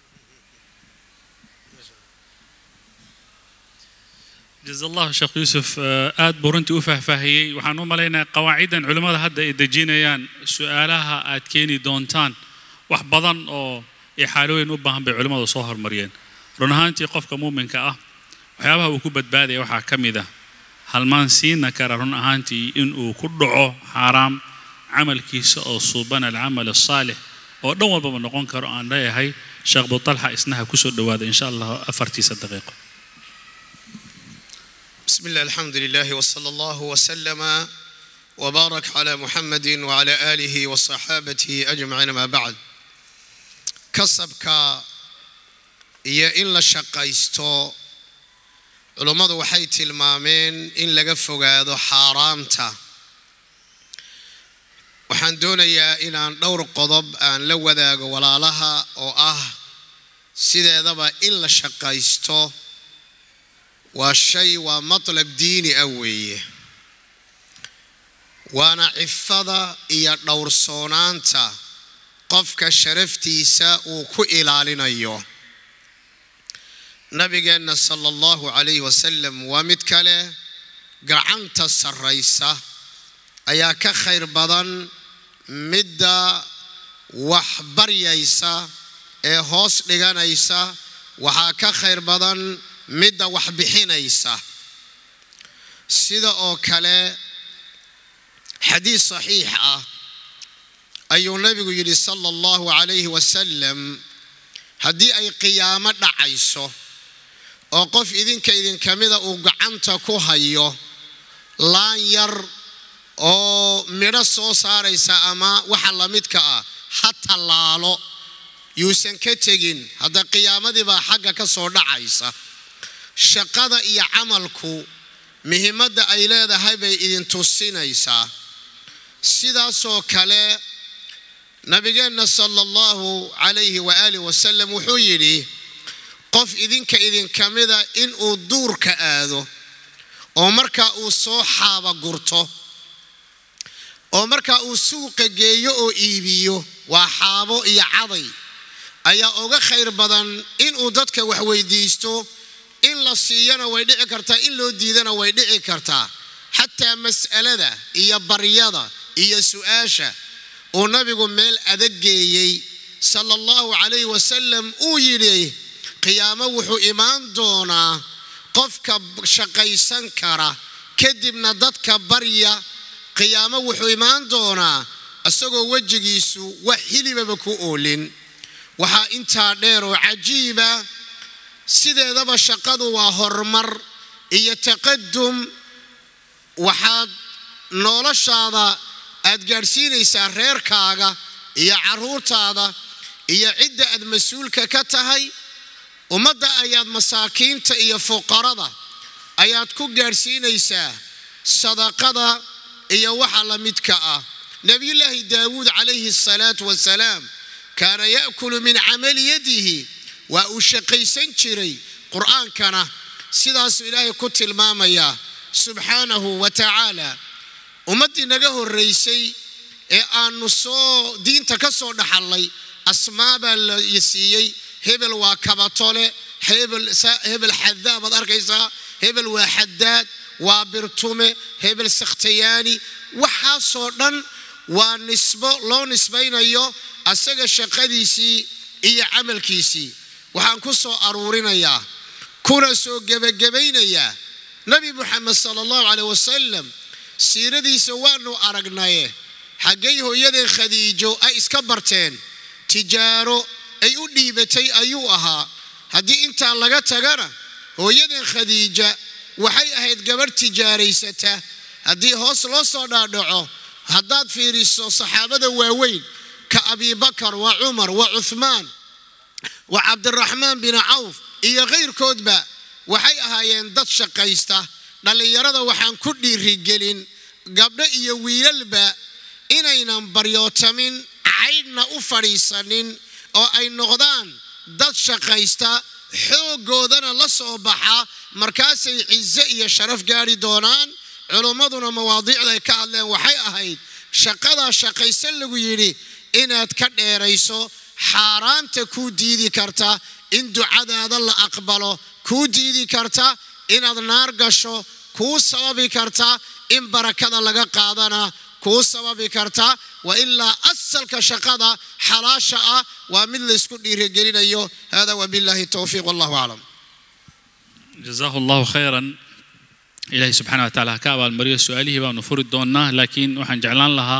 جزا الله شيخ يوسف آه، aad buu runtii u faahfaahiyey waxaan u malaynayaa qawaaciddan culimmada hadda ay dejinayaan su-aalaha aad keeni doontaan wax badan oo ixaalooyin u baahan bay culimmadu soo hormariyeen run ahaantii qofka muuminka ah waxyaabaha uu ku badbaadaya waxaa ka mid ah halmaan siina kara run ahaantii inuu ku dhaco xaaraam camalkiisa oo suuban alcamal asaalix oo dhan walbaba noqon karo aan leeyahay sheekh butalxa isnaha kusoo dhowaada insha allah afartiisa daqiiqo بسم الله الحمد لله وصلى الله وسلم وبارك على محمد وعلى آله وصحابته أجمعين ما بعد كسبك iyo in la shaqaysto culummadu waxay tilmaameen in laga fogaado xaaraamta waxaan doonayaa inaan dhowr qodob aan la wadaago walaalaha oo ah sideedaba in la shaqaysto waa shay waa matlab diini ah weeye waana cifada iyo dhowrsoonaanta qofka sharaftiisa uu ku ilaalinayo nabigeenna sala allahu calayhi wasalam waa mid kale gacanta sarraysa ayaa ka khayr badan midda wax baryaysa ee hoos dhiganaysa waxaa ka khayr badan midda wax bixinaysa sida oo kale xadiis saxiix ah ayuu nabigu yidhi sala allahu calayhi wasalam haddii ay qiyaamo dhacayso oo qof idinka idinka mida uu gacanta ku hayo laan yar oo midho soo saaraysa ama waxa la midka ah ha tallaalo yuusan ka tegin hadda qiyaamadii baa xagga ka soo dhacaysa shaqada iyo camalku muhiimadda ay leedahay bay idin tusinaysaa sidaasoo kale nabigeenna sala allahu calayhi waaalih wasalam wuxuu yidhi qof idinka idinka mida inuu duurka aado oo markaa uu soo xaaba gurto oo markaa uu suuqa geeyo oo iibiyo waa xaabo iyo caday ayaa uga khayr badan inuu dadka wax weydiisto in la siiyana way dhici kartaa in loo diidana way dhici kartaa xataa mas'alada iyo baryada iyo su-aasha uu nabigu meel adag geeyey sala allahu calayhi wasalam uu yidhi qiyaamo wuxuu imaan doonaa qofka shaqaysan kara kadibna dadka barya qiyaamo wuxuu imaan doonaa isagoo wejigiisu wax hilibaba ku oolin waxaa intaa dheer oo cajiiba sideedaba shaqadu waa horumar iyo taqadum waxaad noloshaada aad gaadhsiinaysaa reerkaaga iyo carruurtaada iyo cidda aad mas-uulka ka tahay ummadda ayaad masaakiinta iyo fuqarada ayaad ku gaadhsiinaysaa sadaqada iyo waxa la midka ah nebiyullaahi daawuud calayhi asalaatu wasalaam kaana ya'kulu min camali yadihi waa uu shaqaysan jiray qur-aankana sidaasuu ilaahay ku tilmaamayaa subxaanahu wa tacaala ummaddii naga horraysay ee aannu soo diinta ka soo dhaxallay asmaa baa la siiyey hebel waa kabatole hebel xadaa baad arkaysaa hebel waa xadaad waa birtume hebel sakhtayaani waxaasoo dhan waa nisbo loo nisbaynayo asaga shaqadiisii iyo camalkiisii waxaan ku soo aruurinayaa kuna soo gebagabaynayaa nebi muxamed sala allahu caleyh wasalam siiradiisa waanu aragnaye xaggay hooyadeen khadiijo ay iska barteen tijaaro ay u dhiibatay ayuu ahaa haddii intaa laga tagana hooyadeen khadiija waxay ahayd gabadh tijaaraysata haddii hoos loo soo dhaadhaco haddaad fiiriso saxaabada waaweyn ka abibakar waa cumar waa cuhmaan waa cabdiraxmaan bin cawf iyo kayrkoodba waxay ahaayeen dad shaqaysta dhallinyarada waxaan ku dhiirigelin gabdho iyo wiilalba inaynan baryootamin caydhna u fadhiisanin oo ay noqdaan dad shaqaysta xooggoodana la soo baxa markaasay cize iyo sharaf gaari doonaan culummaduna mawaadiicda ay ka hadleen waxay ahayd shaqadaa shaqaysan lagu yidhi inaad ka dheerayso xaaraanta kuu diidi karta in ducadaada la aqbalo kuu diidi karta inaad naar gasho kuu sababi karta in barakada laga qaadana kuu sababi karta wa ilaa asalka shaqada xalaasha ah waa mid laysku dhiirigelinayo hada wabillahi towfiiq wallahu aclam jazaahu allahu khayran ilaahay subxaana wa tacaala ha ka abaalmariyo su-aalihii baanu furi doonnaa laakiin waxaan jeclaan lahaa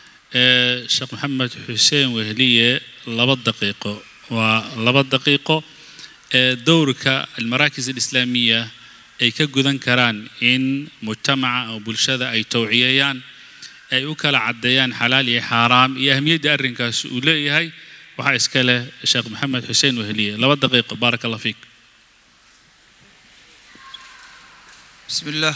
sheekh maxamed xuseen wehliye laba daqiiqo waa laba daqiiqo ee dowrka almaraakis alislaamiya ay ka gudan karaan in mujtamaca oo bulshada ay towciyeeyaan ay u kala caddeeyaan xalaal iyo xaaraam iyo ahmiyadda arrinkaas uu leeyahay waxaa iska leh sheekh maxamed xuseen wehliye laba daqiiqo baaraka allah fiik بسم الله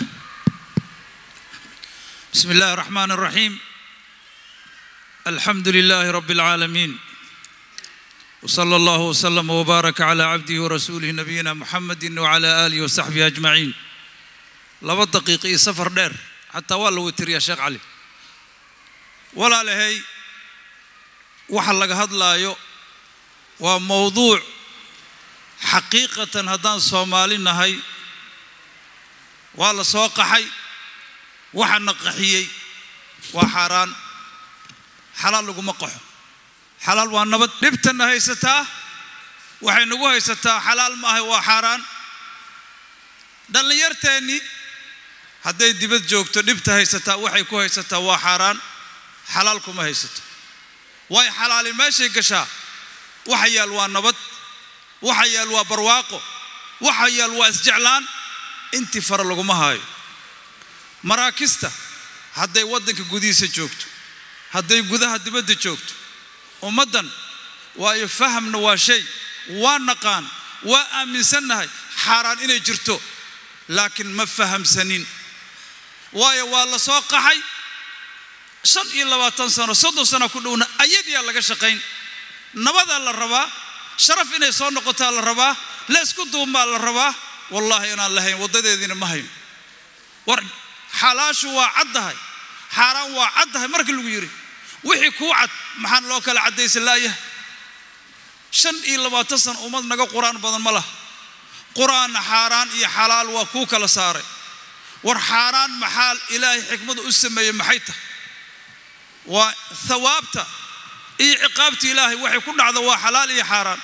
بسم الله الرحمن الرحيم الحمد لله رب العالمين وصلى الله وسلم وبارك على عبده ورسوله نبينا محمد وعلى آله وصحبه أجمعين لبا دقيقة سفر دير حتى والله وتر يا شيخ علي ولا لهي وحل لك هدلايو وموضوع حقيقة هدان صومالي نهي waa la soo qaxay waxaana qaxiyey waa xaaraan xalaal laguma qaxo xalaal waa nabad dhibtanna haysataa waxay nagu haysataa xalaal ma ahay waa xaaraan dhallinyarteennii hadday dibad joogto dhibta haysataa waxay ku haysataa waa xaaraan xalaal kuma haysato way xalaali meeshay gashaa waxa yaal waa nabad waxa yaal waa barwaaqo waxa yaal waa isjeclaan intii fara laguma haayo maraakista hadday waddanka gudihiisa joogto hadday gudaha dibadda joogto ummaddan waayo fahamna waa shay waa naqaan waa aaminsannahay xaaraan inay jirto laakiin ma fahamsanin waayo waa la soo qaxay shan iyo labaatan sano soddon sano ku dhowna ayadiyaa laga shaqayn nabadaa la rabaa sharaf inay soo noqotaa la rabaa leysku duumaa la rabaa wallaahi inaan lahayn waddadeediina ma hayno war xalaashu waa caddahay xaaraan waa caddahay marka lagu yidhi wixii kuu cad maxaan loo kala caddaysa laayahay shan iyo labaatan sana ummad naga qur-aan badan ma laha qur-aanna xaaraan iyo xalaal waa kuu kala saaray war xaaraan maxaa ilaahay xikmada u sameeyey maxay tahay waa thawaabta iyo ciqaabta ilaahay waxay ku dhacda waa xalaal iyo xaaraan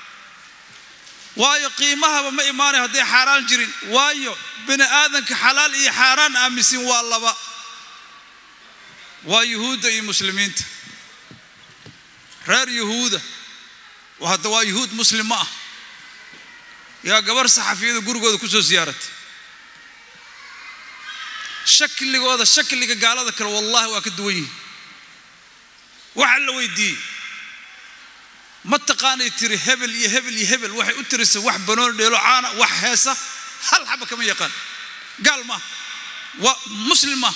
waayo qiimahaba ma imaanay hadday xaaraan jirin waayo bini aadanka xalaal iyo xaaraan aaminsin waa laba waa yuhuudda iyo muslimiinta reer yuhuuda hadda waa yuhuud muslim ma ah yaa gabar saxafiyada gurigooda ku soo siyaaratay shakligooda shakliga gaalada kale wallaahi waa ka duwan yihin waxaa la weydiiyey ma taqaanay tiri hebel iyo hebel iyo hebel waxay u tirisay wax banooni dheelo caana wax heesa hal xaba kama yaqaan gaal maaha waa muslim maaha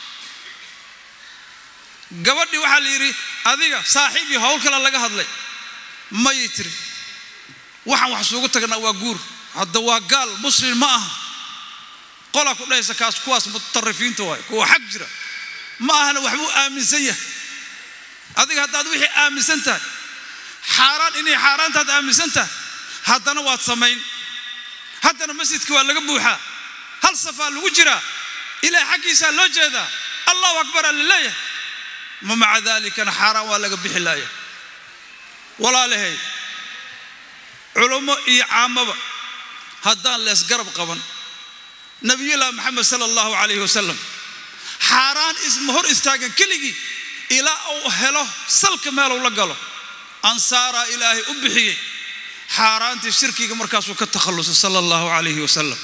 gabadhii waxaa la yidhi adiga saaxiib iyo howl kale laga hadlay mayay tiri waxaan wax suugu tagnaa waa guur hadda waa gaal muslim ma aha qola ku dhahaysa kaas kuwaas mutarifiinta waay kuwa xag jira ma ahana waxbuu aaminsan yahay adiga haddaad wixii aaminsan tahay xaaraan inay xaaraantaad aaminsan tahay haddana waad samayn haddana masjidka waa laga buuxaa hal safaa lagu jiraa ilaah xaggiisaa loo jeedaa allahu akbaraa la leeyahay ma maca daalikana xaaraan waa laga bixi laaya walaalahay culummo iyo caamaba haddaan leesgarab qaban nabiyullah maxamed sala allahu calayhi wasalam xaaraan isma hor istaagan keligii ilaa uu helo salka meeluu la galo ansaaraa ilaahay u bixiyey xaaraantii shirkiga markaasuu ka takhallusay sala allahu calayhi wasalam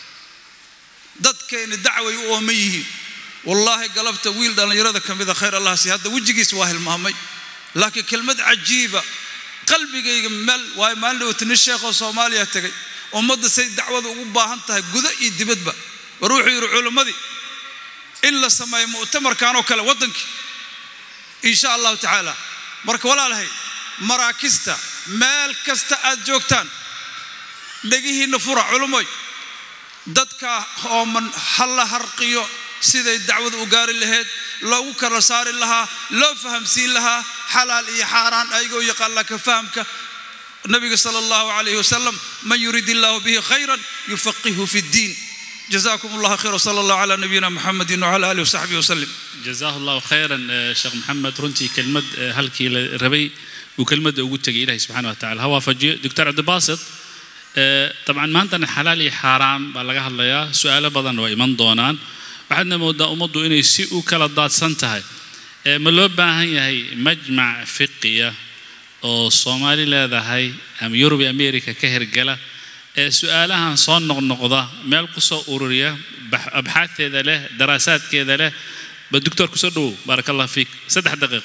dadkayna dacway u ooman yihiin wallaahi galabta wiil dhallinyarada ka mida khayr allah si hadda wejigiis waa hilmaamay laakiin kelmad cajiiba qalbigayga meel waayo maalin dhawata nin sheekhoo soomaaliya tegay ummadda say dacwada ugu baahan tahay gudo iyo dibadba war wuxuu yidhi culimmadii in la sameeyo mu'tamarkanoo kale waddankii insha allahu tacaala marka walaalahay maraakista meel kasta aad joogtaan dhegihiinna fura culummoy dadka ooman ha la harqiyo siday dacwada u gaari lahayd loogu kala saari lahaa loo fahamsiin lahaa xalaal iyo xaaraan ayagoo yaqaan laka fahamka nabiga sala allahu calayhi wasalam man yurid illahu bihi khayran yufaqihu fi ddiin جزاكم الله خير وصلى الله على نبينا محمد وعلى اله وصحبه وسلم جزاه الله خيرا sheekh maxamed runtii kelmad halkii la rabay uu kelmadda ugu tegay ilahi subxana wa tacala ha waafajiyo doctor cabdibaasit dabcan maantana xalaal iyo xaaraan baa laga hadlayaa su-aalo badan waa iman doonaan waxaadna moodaa ummaddu inay si u kala daadsan tahay ma loo baahan yahay majmac fiqiya oo soomaali leedahay ama yurub iyo america ka hergala ee su-aalahan soo noqnoqda meel ku soo ururiya abxaateeda leh daraasaadkeeda leh ba doctor kusoo dhowow baaraka allah fiik saddex daqiiq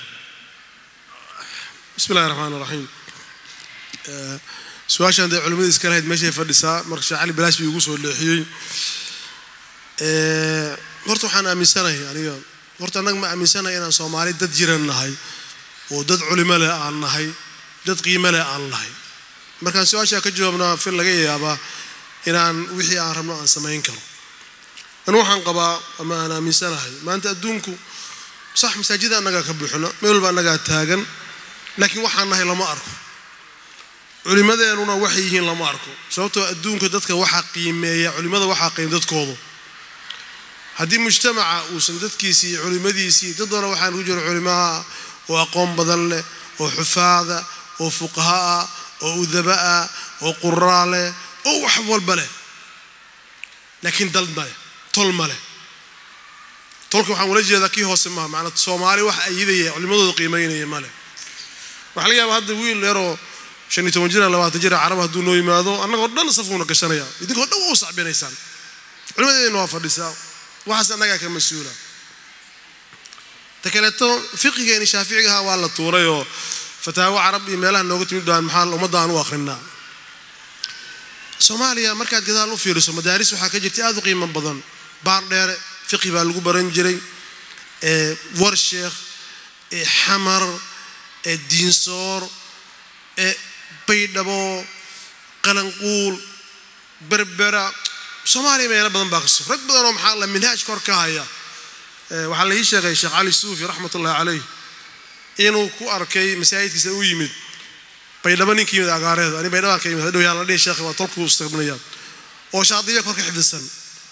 bismi illahi raxmaan raxiim su-aashaan dee culimmada iska lahayd meeshay fadhisaa marka sheekh cali balaash bii igu soo leexiyey horta waxaan aaminsanahay aniga horta annaga ma aaminsanahay inaan soomaali dad jiran nahay oo dad culimo leh aan nahay dad qiimo leh aan nahay markaan su-aashaa ka jawaabnaa fil laga yaabaa inaan wixii aan rabno aan samayn karo anu waxaan qabaa ama aan aaminsanahay maanta adduunku sax masaajida annagaa ka buuxno meel walba annagaa taagan laakiin waxaan nahay lama arko culimadeenuna waxay yihiin lama arko sababtoo adduunka dadka waxaa qiimeeya culimada waxaa qiim dadkoodu haddii mujtamaca uusan dadkiisii iyo culimadiisii dad badan waxaan ku jiro culimaha oo aqoon badan leh oo xufaada oo fuqaha ah oo udaba ah oo quraa leh oo wax walba leh laakiin dal male tol male tolka waxaan ula jeedaa kii hoose maha macnaa soomaali wax ayidaya culimadooda qiimaynaya male waxaa laga yaabaa hadda wiil yaroo shan iyo toban jira labaatan jira carab hadduu noo yimaado annagoo dhan safuuna gashanaya idinkoo dhan waa u sacbinaysaan culimadeedna waa fadhisaa waxaas annagaa ka mas-uula ta kaleeto fiqigeeni shaaficiga ahaa waa la tuuray oo fataawo carab iyo meelaha nooga timid baan maxaa ummadda aan u akhrinaa soomaaliya markaad gadaal u fiiriso madaaris waxaa ka jirta aad u qiimo badan baar dheere fiqi baa lagu baran jiray war sheekh xamar diinsoor baydhabo qalanquul berbera soomaaliya meelo badan baa kaso rag badan oo maxaa la minhaaj kor ka haya waxaa la ii sheegay sheekh cali suufi raxmat ullahi caleyh inuu ku arkay masaajidkiisa u yimid baydhabo ninka yimid agaareeda ani baydhabaan ka yimid hadhow yaa la dhihi sheekh waa tolku istaqbinayaan oo shaadiya kor ka xifdisan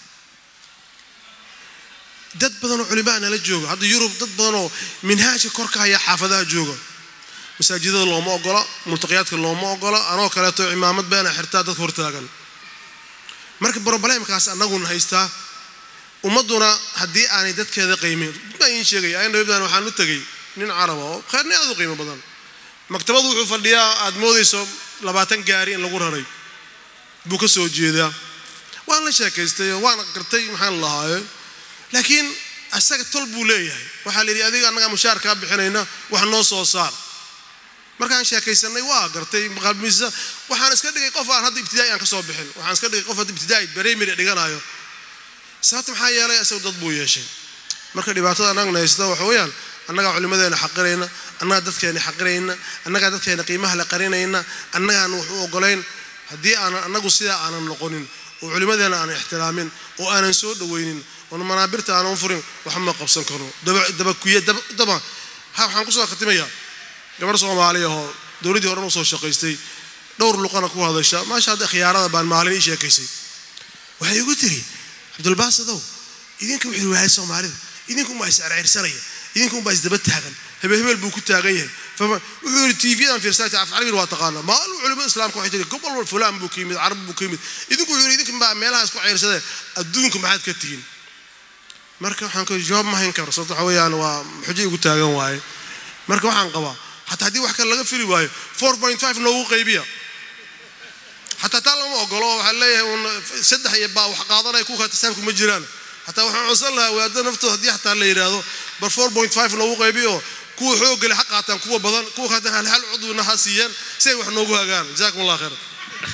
dad badanoo culimaa nala jooga hadda yurub dad badanoo minhaajka kor ka haya xaafadaha jooga masaajidada looma ogola multaqiyaadka looma ogola anoo kaleeto cimaamad beena xirtaa dadka hortaagan marka broblemkaas annaguna haystaa ummadduna haddii aanay dadkeeda qiimin baa iin sheegaya ayn dhawibdan waxaan u tegay nin caraba oo kheyrni aad u qiimo badan maktabadu wuxuu fadhiyaa aad moodayso labaatan gaari in lagu raray buu ka soo jeedaa waan la sheekaystay oo waan gartay maxaan lahaaye laakiin asaga tol buu leeyahay waxaa la yidhi adiga annagaa mushaar kaa bixinayna wax noo soo saar markaan sheekaysanay waa gartay qalbisa waxaan iska dhigay qof aan hadda ibtidaa'i aan ka soo bixin waxaan iska dhigay qof hadda ibtidaa'i primary dhiganayo sababta maxaa yeelay isagu dad buu yeeshay marka dhibaatada annagna haysta waxa weeyaan annagaa culimadeena xaqirayna annagaa dadkeena xaqirayna annagaa dadkeena qiimaha la qarinayna annagaan wax u ogolayn haddii aanan annagu sidaa aanan noqonin oo culimmadeena aan ixtiraamin oo aanan soo dhowaynin oon manaabirta aanan furin wax ma qabsan karno dabakuye daba waxaan kusoo khatimayaa gabarh soomaali ahoo dowladdii horan usoo shaqaystay dhowr luqana ku hadasha maasha hadda khiyaarada baan maalin ii sheekaysay waxay igu tiri cabdulbaasadow idinka wuxuu waayay soomaalida idinka unbaa is cerceersanaya idinka unbaa isdaba taagan hebel hebel buu ku taagan yahay wuxuu yidhi tvdan fiirsata afcalbin waa taqaana maalin culimada islaamka waxay tiri gobol wal fulaan buu ka yimid carab buu ka yimid idinku wuxuu yidhi idinka baa meelaha isku ceyrsadee adduunka maxaad ka tihiin marka waxaan ku jawaab ma hayn karo sababto waxa weeyaan waa xujo igu taagan waaye marka waxaan qabaa xataa haddii wax kale laga fili waayo four point five noogu qaybiya xataa taa lama ogolo waxaa leeyahay un saddex iyo baa wax qaadanaya kuwa tasaabku ma jiraan xataa waxaan codsan lahaa wadaadada naftooda haddii xataa la yidhaahdo bar four point five noogu qaybiyo kuwa xoogale ha qaataan kuwa badan kuwa haatan hal hal cudwina ha siiyaan si ay wax noogu hagaan jazakum allah khayr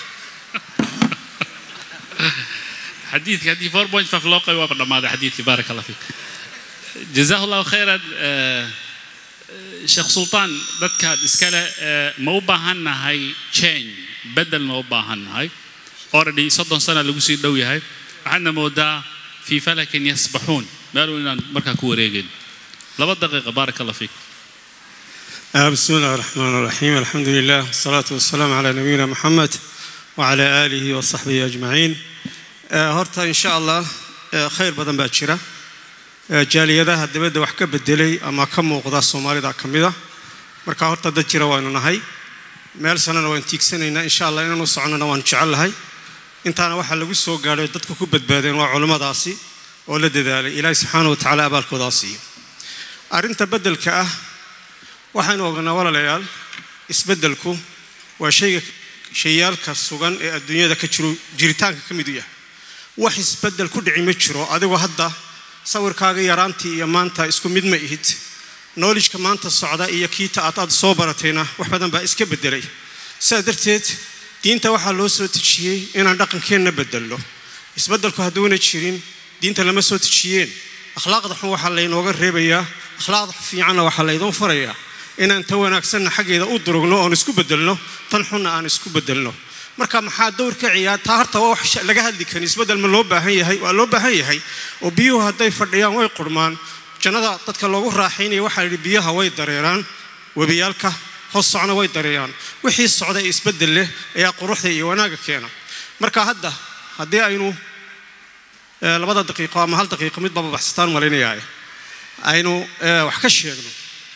حديثك هدي 4.5 loo qayb waaba dhammaaday xadiidkii baaraka allah fiik jazaahu allahu khayran sheekh sultaan dadkaad iskale ma u baahan nahay change bedel ma u baahan nahay already soddon sana lagu sii dhow yahay waxaadna moodaa fii falakin yasbaxuun meelu inaan markaa ku wareegin laba daqiiqa baaraka allah fiik بسم الله الرحمن الرحيم الحمد لله والصلاة والسلام على نبينا محمد وعلى آله وصحبه أجمعين horta insha allah khayr badan baa jira jaaliyadaha dibadda wax ka bedelay ama ka muuqda soomaalida ka mida marka horta dad jira waanu nahay meel sanana waan tiigsanaynaa insha allah inaanu socnona waan jecellahay intaana waxaa lagu soo gaadhay dadku ku badbaadeen waa culimmadaasi oo la dadaalay ilaahi subxaana wa tacaala abaalkoodaa siiyo arrinta beddelka ah waxaynu ognaa walaalayaal isbeddelku waa shayga shayaalka sugan ee adduunyada ka jiro jiritaanka ka mid u yahay wax isbeddel ku dhici ma jiro adigoo hadda sawirkaaga yaraantii iyo maanta isku mid ma ihid knowledgeka maanta socda iyo kiita aad aad soo baratayna wax badan baa iska beddelay sidaa darteed diinta waxaa loo soo tejiyey inaan dhaqankeenna beddelno isbeddelku hadduuna jirin diinta lama soo tejiyeen akhlaaqda xun waxaa laynooga reebayaa akhlaaqda fiicanna waxaa laydoon farayaa inaan tan wanaagsanna xaggeeda u durugno oon isku beddelno tan xunna aan isku beddelno marka maxaa dowr ka ciyaar taa horta waa wax laga hadli karin isbeddel ma loo baahan yahay waa loo baahan yahay oo biyuhu hadday fadhiyaan way qurmaan jannada dadka loogu raaxaynaya waxaa yidhi biyaha way dareeraan webiyaalka hoos socna way dareeraan wixii socda ee isbeddel leh ayaa quruxda iyo wanaagga keena marka hadda haddii aynu labada daqiiqo ama hal daqiiqo mid baba baxsataan malaynayaa aynu wax ka sheegno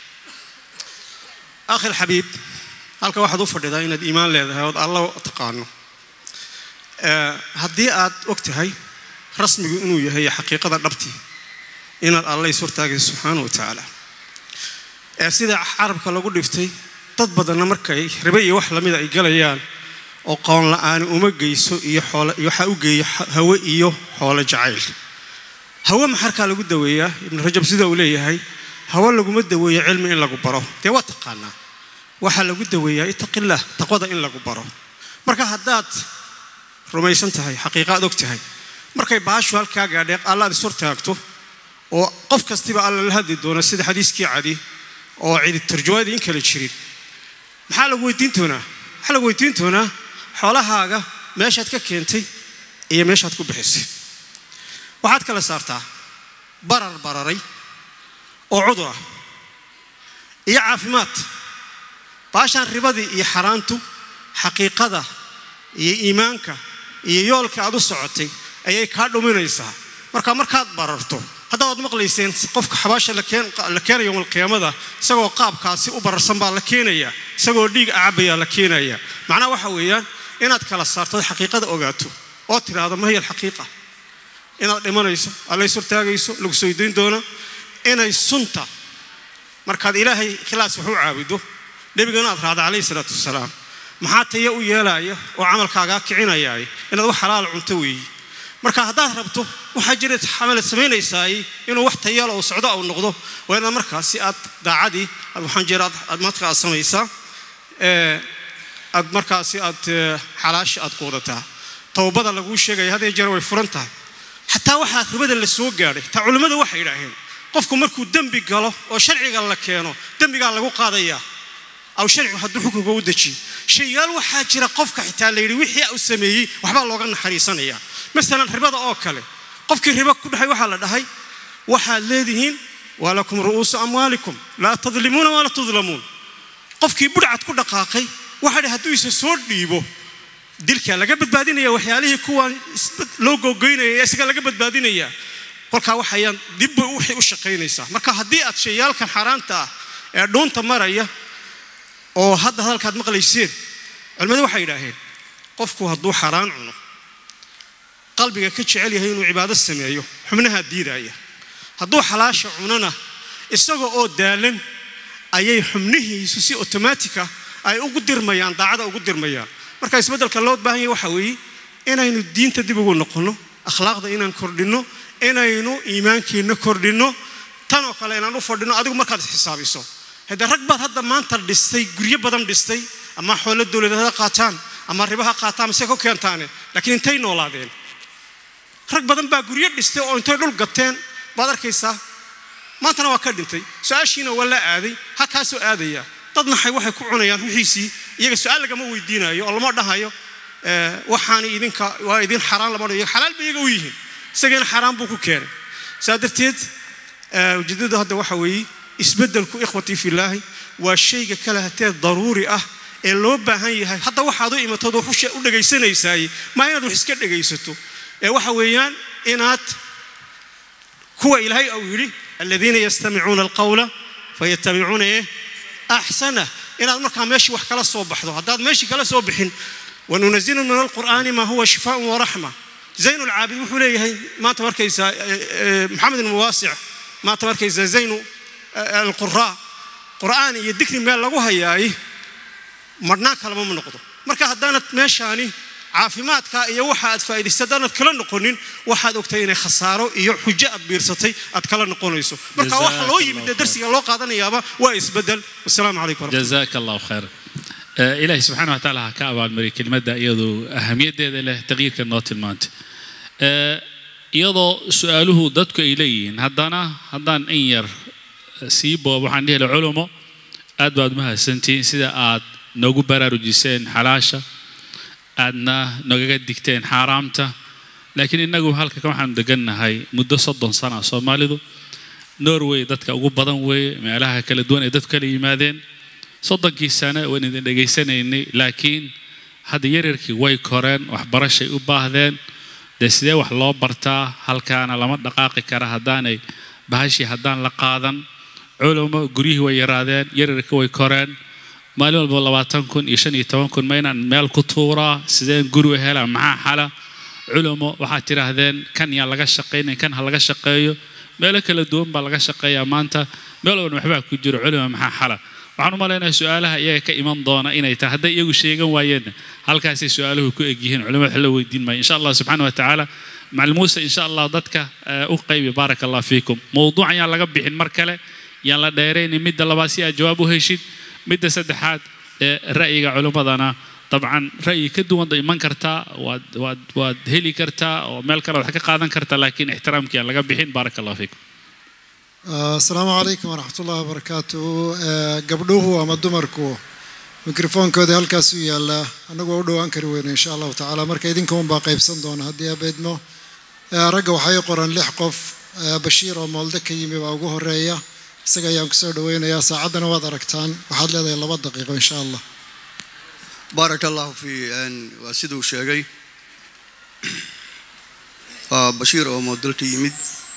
akhi alxabiib halka waxaad u fadhidaa inaad iimaan leedahay ood alla taqaano haddii aad og tahay rasmigu inuu yahay xaqiiqada dhabtii inaad alla is hortaagayso subxaana wa tacaala sida carabka lagu dhiftay dad badanna markay ribe iyo wax lamida ay galayaan oo qoon la-aani uma geyso iyo xoole waxaa u geeya hawe iyo xoolo jacayl hawe maxarkaa lagu daweeyaa ibnu rajab sida uu leeyahay hawe laguma daweeyo cilmi in lagu baro dee waa taqaanaa waxaa lagu daweeyaa ittaqillaah taqwada in lagu baro marka haddaad rumaysan tahay xaqiiqa aad og tahay markay baashu halkaa gaadheeq allaad is hortaagto oo qof kastiba alla la hadli doono sida xadiiskii cadi oo cidi tarjumaadii in kale jirin maxaa lagu weydiin doonaa waxaa lagu weydiin doonaa xoolahaaga meeshaad ka keentay iyo meeshaad ku bixisay waxaad kala saartaa barar bararay oo cudur ah iyo caafimaad baashaan ribadii iyo xaaraantu xaqiiqada iyo iimaanka iyo yoolka aad u socotay ayay kaa dhuminaysaa marka markaad bararto hadda waad maqlayseen qofka xabaasha la keenaya yowmalqiyaamada isagoo qaabkaasi u bararsan baa la keenaya isagoo dhiig acabayaa la keenaya macnaha waxa weeyaan inaad kala saarto xaqiiqada ogaato oo tidhaahdo ma hiya alxaqiiqa inaad dhimanayso alla is hortaagayso lagu soo dayn doono inay sunta markaad ilaahay khilaas wax u caabudo nebigana aad raacda calayhi salaatu wasalaam maxaa taya u yeelaya oo camalkaagaa kicinayay inaad wax xalaal cunto weeyi marka haddaad rabto waxaa jira xamalad samaynaysaay inuu wax tayala oo socdo au noqdo waa inaad markaasi aad daacadii waxaan jira aad marka aad samaysaa aad markaasi aad xalaasha aad quudataa towbada laguu sheegaya hadee jeer way furan tahay xataa waxaa ribada la soo gaadhay taa culimmadu waxay yidhaaheen qofku markuu dembi galo oo sharciga la keeno dembigaa lagu qaadayaa aw sharcigu hadduu xukunka u dejiyo shayaal waxaa jira qofka xitaa la yidhi wixii u sameeyey waxbaa looga naxariisanaya masalan ribada oo kale qofkii ribo ku dhahay waxaa la dhahay waxaad leedihiin walakum ru'uusu amwaalikum laa tadlimuuna walaa tudlamuun qofkii budhcad ku dhaqaaqay waxaa dhahay hadduu isa soo dhiibo dilkaa laga badbaadinaya waxyaalihii kuwaan loo googoynaya isaga laga badbaadinaya kolkaa waxayaan dibba waxay u shaqaynaysaa marka haddii aad shayaalkan xaaraanta ah ee dhuunta maraya oo hadda hadalkaad maqlayseen culimmadu waxay yidhaaheen qofku hadduu xaaraan cuno qalbiga ka jecel yahay inuu cibaado sameeyo xubnahaa diidaya hadduu xalaasha cunona isaga oo daalan ayay xubnihiisu si otomaatika ay ugu dirmayaan daacada ugu dirmayaan marka isbeddelka loo baahan yahay waxa weeye inaynu diinta dib ugu noqonno akhlaaqda inaan kordhinno inaynu iimaankeenna kordhinno tanoo kale inaan u fadhino adigu markaad isxisaabiso haddee rag baad hadda maanta dhistay guryo badan dhistay ama xoolo dowladeed ha qaataan ama ribo ha qaataan mise ku keentaane laakiin intay noolaadeen rag badan baa guryo dhistay oo intay dhul gateen baad arkaysaa maantana waa ka dhintay su-aashiina waa la aaday halkaasoo aadaya dad naxay waxay ku cunayaan wixiisii iyaga su-aal lagama weydiinayo oo lama dhahayo waxaani idinka waa idin xaraan lama dhayo xalaal ba iyaga u yihiin isageena xaaraan buu ku keenay saa darteed ujeedadu hadda waxa weeye isbeddelku ikhwatii filaahi waa shayga kale hatee daruuri ah ee loo baahan yahay hadda waxaad u imatood wax u dhegaysanaysaay maa inaad wax iska dhegaysato ee waxa weeyaan inaad kuwa ilaahay uu yidhi aladiina yastamicuuna alqawla fayatabicuuna eh axsanah inaad markaa meeshii wax kala soo baxdo haddaad meeshii kala soo bixin wanunazilu min alqur'aani maa huwa shifaaun waraxma zayn ulcaabid wuxuu leeyahay maanta markaysaa maxamed ibn muwaasic maanta markaysaa zaynu alquraa qur'aan iyo dikri meel lagu hayaay marhnaan kalama ma noqdo marka haddaanad meeshaani caafimaadka iyo waxa aad faa'idaysay haddaanad kala noqonin waxaad ogtay inay khasaaro iyo xujo aad biirsatay aad kala noqonayso marka waxa loo yimid ee darsiga loo qaadanayaaba waa isbedel wasalaamu calaykum jazaaka allahu khayr ilaahay subxaana watacaala ha ka abaalmariy kelimadda iyadoo ahamiyaddeeda leh taqyiirka noo tilmaantay iyadoo su-aaluhu dadku ay leeyihiin haddana haddaan in yar sii boob waxaan dhihi laha culumo aad baad mahadsantihiin sida aad noogu baraarujiseen xalaasha aadna nogaga digteen xaaraamta laakiin innagu halka waxaanu degannahay muddo soddon sana soomaalidu norway dadka ugu badan weeye meelaha kala duwan ay dadku kala yimaadeen soddonkii sane waan idin dhegaysanaynay laakiin hadda yaryarkii way koreen waxbarashay u baahdeen dee sidee wax loo bartaa halkaana lama dhaqaaqi kara haddaanay bahashii haddaan la qaadan culumo guryihii way yaraadeen yaryarkii way koreen maalin walba labaatan kun iyo shan iyo toban kun ma inaan meel ku tuuraa sideen guri u helaa maxaa xala culumo waxaad tidhaahdeen kan yaa laga shaqaynayn kan ha laga shaqeeyo meelo kala duwan baa laga shaqeeyaa maanta meel walban waxbaa ku jiro culimo maxaa xala waxaan u malaynayaa su-aalaha iyaga ka iman doona inay tahay hadday iyagu sheegan waayeenna halkaasay su-aaluhu ku egyihiin culimo wax la weydiin maayo insha allah subxaana wa tacaala macalin muuse insha allah dadka u qaybi baaraka allah fiikum mowduucan yaan laga bixin mar kale yaan la dheeraynin midda labaad si aad jawaab u heshid midda saddexaad ee ra'yiga culimmadana dabcan ra'yi ka duwanda iman kartaa waad waad waad heli kartaa oo meel kale wax ka qaadan kartaa laakiin ixtiraamkii aan laga bixin baaraka allah fiikum asalaamu calaykum waraxmat ullahi wabarakaatuhu gabdhuhu ama dumarku mikrofoonkoodii halkaas u yaallaa annagoo u dhowaan kari weyno insha allahu tacaala marka idinka unbaa qaybsan doona haddii abeedmo ragga waxay qoran lix qof bashiir oo moolde ka yimi baa ugu horeeya isaga ayaan kusoo dhaweynayaa saacaddana waad aragtaan waxaad leedahay laba daqiiqo insha allah baaraka allahu fi waa siduu sheegay waa bashiir oo moodalka yimid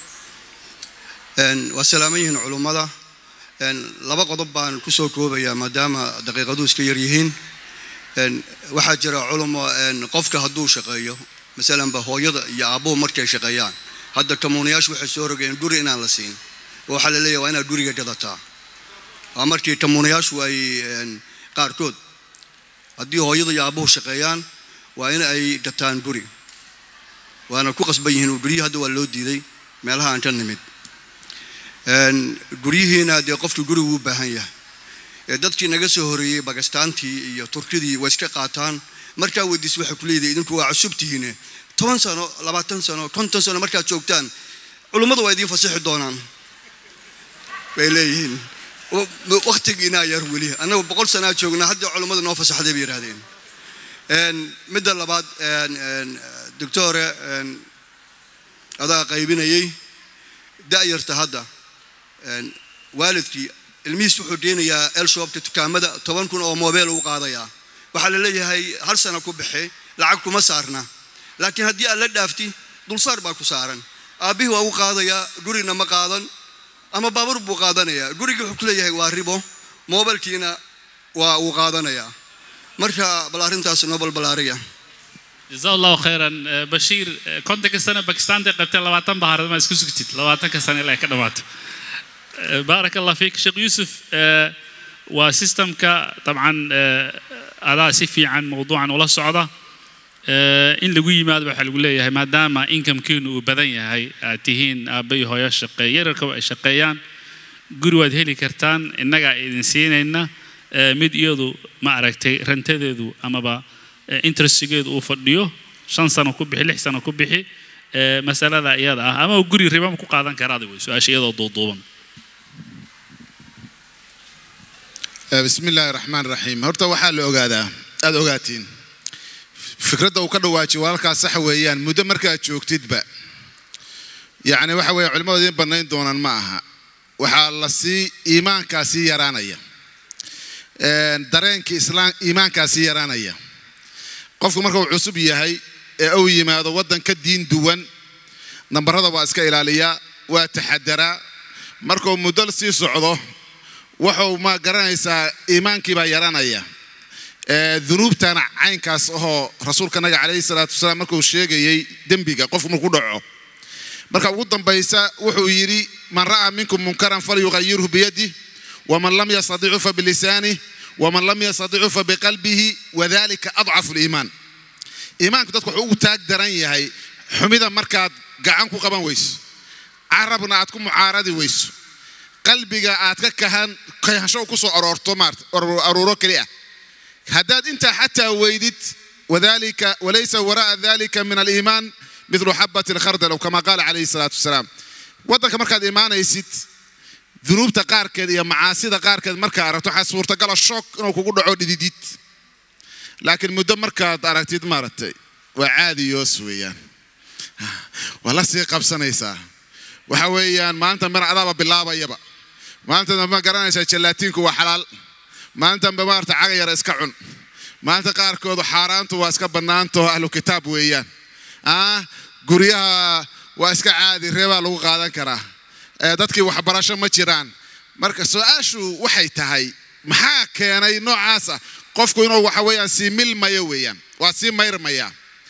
waa salaaman yihiin culummada laba qodob baan kusoo koobayaa maadaama daqiiqaduhu iska yar yihiin waxaa jira culumo qofka hadduu shaqeeyo masalanba hooyada iyo aabbuhu markay shaqeeyaan hadda kamuunayaashu waxay soo rogeen guri inaan la siin oo waxaa la leeyahay waa inaad guriga gadataa waa markii kamuunayaashu ay qaarkood haddii hooyada iyo aabbuhu shaqeeyaan waa in ay gataan guri waana ku qasban yihiin guryihii hadda waa loo diiday meelaha aan ka nimid guryihiina dee qofka gurigu u baahan yahay dadkii naga soo horeeyey bakistaantii iyo turkidii way iska qaataan markaa weydiis waxay ku leedahay idinku waa cusubtihiine toban sano labaatan sano konton sano markaad joogtaan culummadu waa idiin fasixi doonaan bay leeyihiin wakhtigiinaa yar weli annagu boqol sanaa joognaa hadda culummadu noo fasaxday bay yidhahdeen Een, midda labaad een, een, doctore een, adaa qaybinayay da'yarta hadda een, waalidkii ilmihiis wuxuu deenayaa elshoobka dukaamada toban kun oo mobeel uu qaadayaa waxaa la leeyahay hal sana ku baxe lacag kuma saarna laakiin haddii aad la dhaafti dulsaar baa ku saaran aabbihii waa u qaadayaa gurina ma qaadan ama baabuur buu qaadanayaa gurigii wuxuu ku leeyahay waa ribo moobilkiina waa uu qaadanayaa marka bal arrintaas noo balbalaariya جزاه الله خيرا آه، بشير آه، كنت كسنة باكستان دي قبت لواتن بحر ما اسكو سكتت لواتن كسنة لا كدمات آه، بارك الله فيك شيخ يوسف آه، وسيستم كا طبعا آه، على سيفي عن موضوعا ولا صعدة آه، in lagu yimaado waxaa lagu leeyahay maadaama inkamkiinu uu badan yahay aad tihiin aabbayo hooyo shaqeeya yararka ay shaqeeyaan guri waad heli kartaan innagaa idin siinayna eh, mid iyadu ma aragtay rantadeedu amaba eh, interestigeedu uu fadhiyo shan sano ku bixi lix sano ku bixi eh, masalada iyada ah ama guri ribama ku qaadan karaada wey su-aasha iyadoo duuduuban bismi illaahi raxmaan raxiim horta waxaa la ogaadaa aada ogaatiin fikradda uu ka dhawaajiyo walaalkaas sax weeyaan muddo markaad joogtidba yacni waxa weeye culimmadu idiin bannayn doonaan ma aha waxaa la sii iimaankaa sii yaraanaya Een, dareenkii islaam iimaankaa sii yaraanaya qofku marka uu cusub yahay ee uu yimaado waddan ka diin duwan nambarada waa iska ilaaliyaa waa taxadaraa markuu muddo sii socdo wuxuu ma garanaysaa iimaankii baa yaranaya Ee, dunuubtana caynkaas ahoo rasuulka naga calayhi salaatu wasalaam markuu sheegayey dembiga qofku markuu dhaco marka ugu dambaysa wuxuu yidhi man ra'aa minkum munkaran falyughayirhu biyadih waman lam yastadicu fa bilisanih waman lam yastadicu fa biqalbihi wadalika adcafu liimaan iimaanku dadku wuxuu ugu taag daran yahay xumida markaad gacan ku qaban weyso carabna aad ku mucaaradi weyso qalbiga aad ka kahan kahansho ku soo aroorto maarta aruuro keli ah haddaad intaa xataa weydid wadalika walaysa wara'a dalika min aliimaan midlu xabati alkhardal aw kama qaala calayhi salaatu wasalaam waddanka markaad imaanaysid dunuubta qaarkeed iyo macaasida qaarkeed markaa aragto waxaa suurtagala shoog inuu kugu dhaco dhididid laakiin muddo markaad aragtid maaragtay waa caadiyoos weeyaan waa la sii qabsanaysaa waxa weeyaan maalintan bana adaaba bilaabayaba maalintan dambe ma garanaysaa jalaatiinku waa xalaal maalintan ba maarata caga yara iska cun maalinta qaarkood xaaraantu waa iska bannaantaho ahlu kitaab weeyaan ah guryaha waa iska caadi reebaa lagu qaadan karaa ee dadkii waxbarasho ma jiraan marka su-aashu waxay tahay maxaa keenay noocaasa qofku inuu waxa weeyaan sii milmayo weeyaan waa sii mayrmaya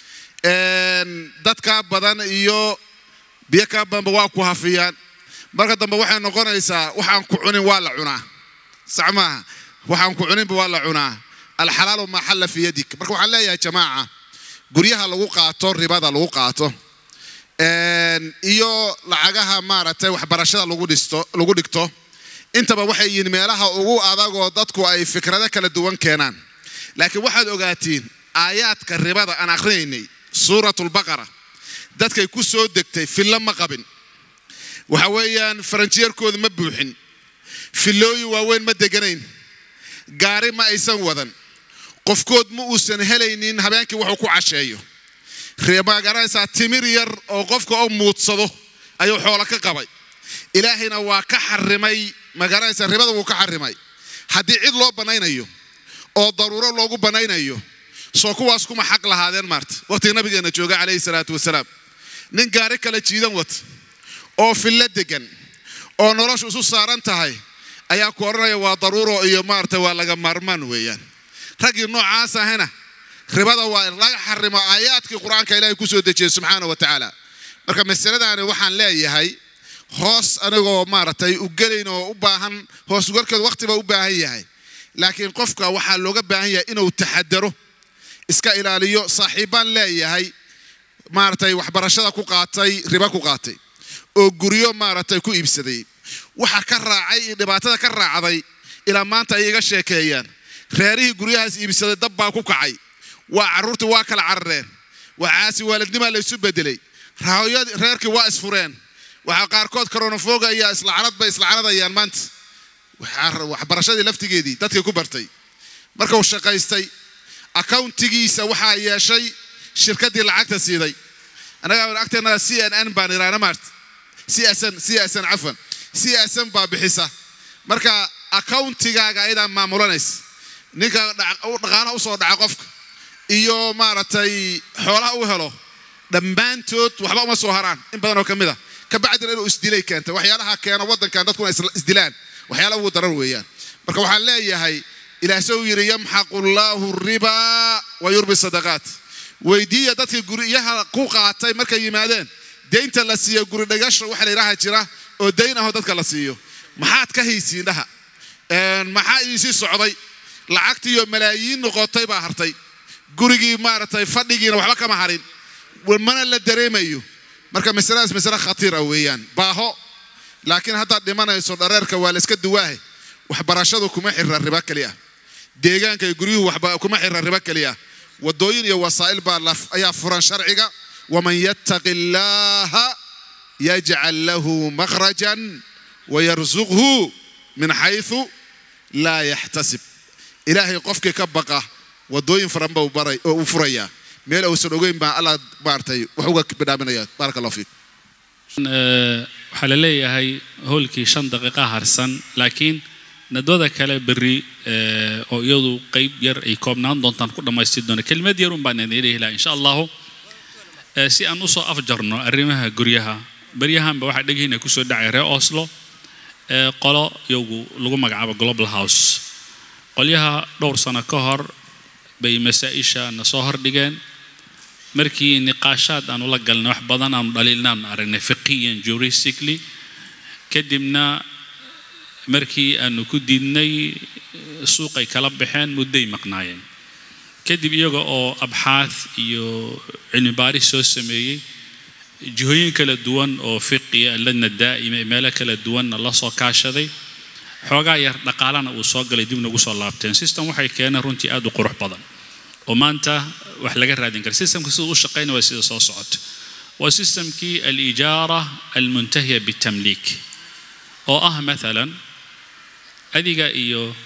Een, dad kaa badan iyo biyo kaa badanba waa ku hafiyaan marka dambe waxay noqonaysaa waxaan ku cunin waa la cunaa sax maaha waxaan ku cuninba waa la cunaa alxalaalu maa xalla fi yadik marka waxaan leeyahay jamaaca guryaha lagu qaato ribada lagu qaato Een, iyo lacagaha maaragtay waxbarashada lagu dhisto lagu dhigto intaba waxay yihiin meelaha ugu adagoo dadku ay fikrado kala duwan keenaan laakiin waxaad ogaatiin aayaadka ribada aan akhrinaynay suuratulbaqara dadkay ku soo degtay fillo ma qabin waxa weeyaan faranjiyarkooda ma buuxin fillooyin waaweyn ma deganayn gaari ma aysan wadan qofkood ma uusan helaynin habeenkii wuxuu ku casheeyo ma garanaysaa timir yar oo qofka oo muudsado ayuu xoolo ka qabay ilaahayna waa ka xarimay ma garanaysaa ribada wuu ka xarimay haddii cid loo bannaynayo oo daruuro loogu bannaynayo soo kuwaas kuma xaq lahaadeen maarta waqtiga nabigeena jooga calayhi salaatu wasalaam nin gaari kala jiidan wata oo fillo degan oo noloshu isu saaran tahay ayaa ku odhanaya waa daruuro iyo maarata waa laga maarmaan weeyaan raggii noocaas ahana ribada waa laga xarimo aayaadkii qur-aanka ilaahay ku soo dejiyey subxaana wa tacaala marka masaladaani waxaan leeyahay hoos anigoo maaragtay u gelayn oo u baahan hoos ugalkeed waqti baa u baahan yahay laakiin qofka waxaa looga baahan yahay inuu taxadaro iska ilaaliyo saaxiibbaan leeyahay maaragtay waxbarashada ku qaatay riba ku qaatay oo guryo maaragtay ku iibsaday waxa ka raacay iyo dhibaatada ka raacday ilaa maanta ay iga sheekeeyaan reerihii guryahaas iibsaday dab baa ku kacay waa carruurtii waa kala carareen waxaasi waalidnimaa laysu bedelay rahoyadii reerkii waa isfureen waxaa qaarkood koronafoga iyo islacnad bay islacnadayaan maanta waxbarashadii laftigeedii dadkii ku bartay marka uu shaqaystay accountigiisa waxaa yeeshay shirkaddii lacagta siiday annaga agteena c n n baan iraana maart csn csn cafwan csn baa bixisa marka accountigaaga ayadaa maamulanaysa ninka dhaqaalaha usoo dhaca qofka iyo maaragtay xoolaha u helo dhammaantood waxba uma soo haraan in badan oo ka mid a kabacdina inuu isdilay keenta waxyaalaha keena waddankan dadkuna isdilaan waxyaala ugu darar weeyaan marka waxaan leeyahay ilaah soo yidhi yamxaqu llaahu ribaa wa yurbi sadaqaat weydiiya dadkii guryaha ku qaatay markay yimaadeen deynta la siiyo guri dhagasho waxa la yidhaaha jira oo dayn ahoo dadka la siiyo maxaad ka haysiin dhaha maxaa idinsii socday lacagtiiyo malaayiin noqotay baa hartay gurigii maaragtay fadhigiina waxba kama harin mana la dareemayo marka masaladaas masale khatiira weeyaan baaho laakiin haddaad dhimanayso dhareerka waa la iska duwaahe waxbarashadu kuma xira riba keliya deegaanka iyo guryuhu kuma xira riba keliya wadooyin iyo wasaa'il baa ayaa furan sharciga waman yattaqi illaaha yajcal lahu makhrajan wayarsuqhu min xayثu laa yaxtasib ilaahay qofkii ka baqa wadooyin furan buu baray oo uu furayaa meel uusan ogeyn baa allah maartay wax uga bidhaaminaya baaraka allah fiik waxaa la leeyahay howlkii shan daqiiqa harsan laakiin nadwada kale berri oo iyadu qeyb yar ay koobnaan doontaan ku dhammaystiri doona kelimad yarun baan idin dhihi lahaa insha allahu si aan usoo afjarno arrimaha guryaha beryahanba waxaa dhegihina kusoo dhacay reer oslo qolo iyagu lagu magacaabo global house qolyaha dhowr sano ka hor bay masaa-isha na soo hordhigeen markii niqaashaad aanu la galnay wax badan aanu dhaliilnaanu aragnay fiqiyan juristically kadibna markii aanu ku diidnay suuqay kala baxeen mudday maqnaayeen kadib iyaga oo abxaath iyo cilmi baaris soo sameeyey jihooyin kala duwan oo fiqiya ladna daa'ima meelo kala duwanna la soo kaashaday xoogaa yar dhaqaalana uu soo galay dibna ugu soo laabteen system waxay keeneen runtii aad u qurux badan oo maanta wax laga raadin kara systemka sida u shaqayna waa sida soo socota waa systemkii alijaara almuntahiya bitamliik oo ah maalan adiga iyo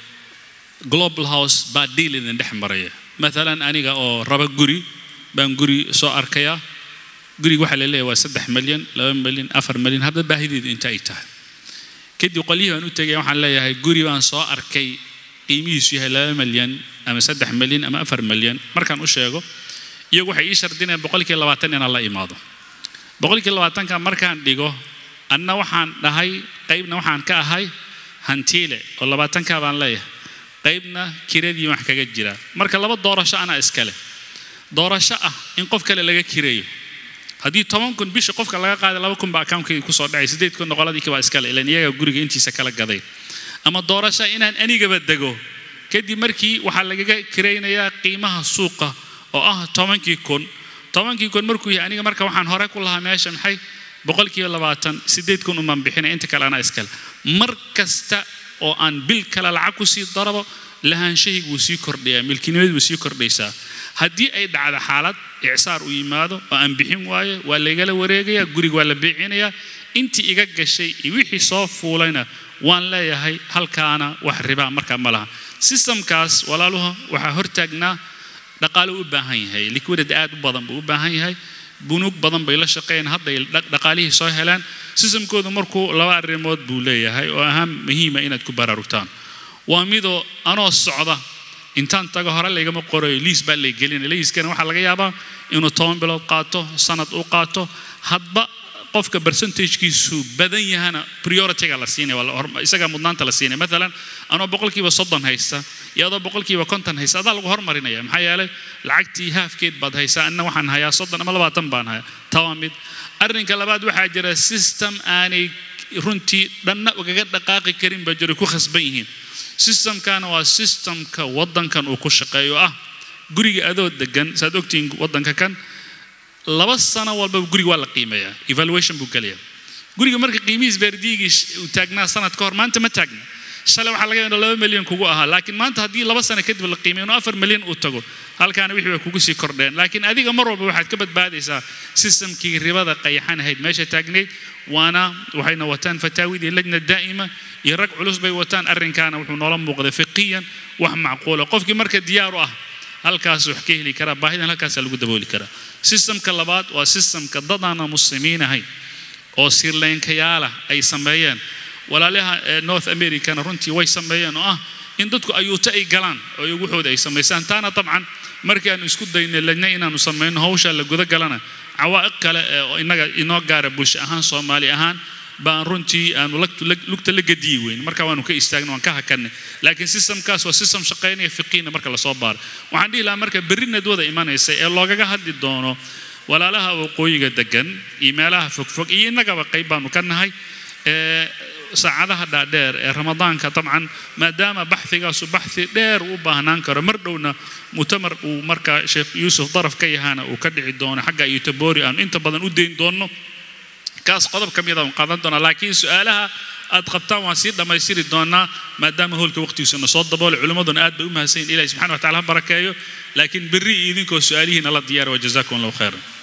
global house baa deal idin dhex maraya maalan aniga oo raba guri baan guri soo arkaya guriga waxaa la leeyahay waa saddex malyan laba malyan afar malyan hadda baahideedu inta ay tahay kadib qolyihii baan u tegaya waxaan leeyahay guri baan soo arkay qiimihiisu yahay laba malyan ama saddex malyan ama afar malyan markaan u sheego iyagu waxay ii shardinayaan boqolkii labaatan inaan la imaado boqolkii labaatanka markaan dhigo anna waxaan dhahay qaybna waxaan ka ahay hantiile oo labaatanka baan leeyahay qaybna kiradii wax kaga jira marka laba doorasho anaa iskale doorasho ah in qof kale laga kireeyo haddii toban kun bisha qofka laga qaaday laba kun baa accountkeeda kusoo dhacay sideed kun noqoladii kibaa iskale ilan iyaga guriga intiisa kala gaday ama doorasho inaan anigaba dego kadib markii waxaa lagaga kiraynayaa qiimaha suuqa oo ah tobankii kun tobankii kun markuu yahay aniga marka waxaan hore ku lahaa meesha maxay boqolkiiba labaatan sideed kun umaan bixinay inta kale anaa iskale mar kasta oo aan bil kale lacag kusii darabo lahaanshahaygu wuu sii kordhayaa milkinimadu wuu sii kordhaysaa haddii ay dhacdo xaalad icsaar u yimaado oo aan bixin waayo waa laygala wareegayaa guriga waa la biicinayaa intii iga gashay iyo wixii soo fuulayna waan leeyahay halkaana wax ribaa markaa ma laha systemkaas walaaluhu waxaa hortaagnaa dhaqaalo u baahan yahay liquidity aad u badan buu u baahan yahay bunuug badan bay la shaqeeyeen hadday dhaqaalihii soo helaan systemkoodu markuu laba arrimood buu leeyahay oo ahaan muhiima inaad ku baraarugtaan waa midoo anoo socda intaan tago hore laygama qorayo liis baa lay gelinaya liiskana waxaa laga yaabaa inuu toban bilood qaato sanad u qaato hadba qofka percentagekiisu badan yahana priorityga la siinaya isagaa mudnaanta la siinaya maalan anoo boqolkiiba soddon haysta iyo adoo boqolkiiba konton haysta adaa lagu hormarinaya maxaa yeelay lacagtii haafkeed baad haysaa anna waxaan hayaa soddon ama labaatan baan hayaa tawa mid arrinka labaad waxaa jira system aanay runtii dhanna ugaga dhaqaaqi karin baa jira ku khasban yihiin systemkana waa systemka waddankan uu ku shaqeeyo ah guriga adoo degan saad ogtihiin waddanka kan laba sano walbaba guriga waa la qiimeeyaa evaluation buu gelayaa guriga marka qiimihiis verdigii uu taagnaa sanad ka hor maanta ma taagna shalay waxaa laga yaabaa laba milyan kugu ahaa laakiin maanta haddii laba sano kadib la qiimeeyo inuu afar milyan uu tago halkaana wixii way kugu sii kordheen laakiin adiga mar walba waxaad ka badbaadaysaa systemkii ribada qayaxan ahayd meesha taagnayd waana waxayna wataan fataawidii lajna daa'ima iyo rag culus bay wataan arrinkaana wuxuu noola muuqday fiqiyan wax macquula qofkii marka diyaar u ah halkaas wax ka heli karaa baahidan halkaasaa lagu dabooli karaa sistamka labaad waa sistamka dadaana muslimiin ahayn oo sirleynkayaalah ay sameeyeen walaalaha north americana runtii way sameeyeen oo ah in dadku ayuuta ay galaan oo waxooda ay samaysaan taana dabcan markii aanu isku daynay lajna inaanu samayno hawsha la guda galana cawaa'iq kale oo innaga inoo gaara bulsho ahaan soomaali ahaan baan runtii aanu lugta la gadiyi weyn marka waanu ka istaagna waan ka hakanay laakiin systemkaas waa system shaqaynaya fiqiina marka lasoo baaro waxaan dhihi lahaa marka berri nadwada imanaysa ee loogaga hadli doono walaalaha waqooyiga degan iyo meelaha fogfog iyo innagaba qayb baanu ka nahay saacadaha dhaadheer ee ramadaanka dabcan maadaama baxigaasu baxi dheer u baahnaan karo mar dhowna mutamar uu marka sheekh yuusuf daraf ka yahaana uu ka dhici doono xagga iyo taboori aanu inta badan u dayn doonno kaas qodob ka mid aan qaadan doonaa laakiin su-aalaha aad qabtaan waan sii dhammaystiri doonaa maadaama hoolka waqtigiisuna soo daboolay culimmaduna aad bay u mahadsan yihin ilahi subxana wa tacala ha barakeeyo laakiin berri iyo idinkoo su-aalihiina la diyaara wa jazakum allahu khayran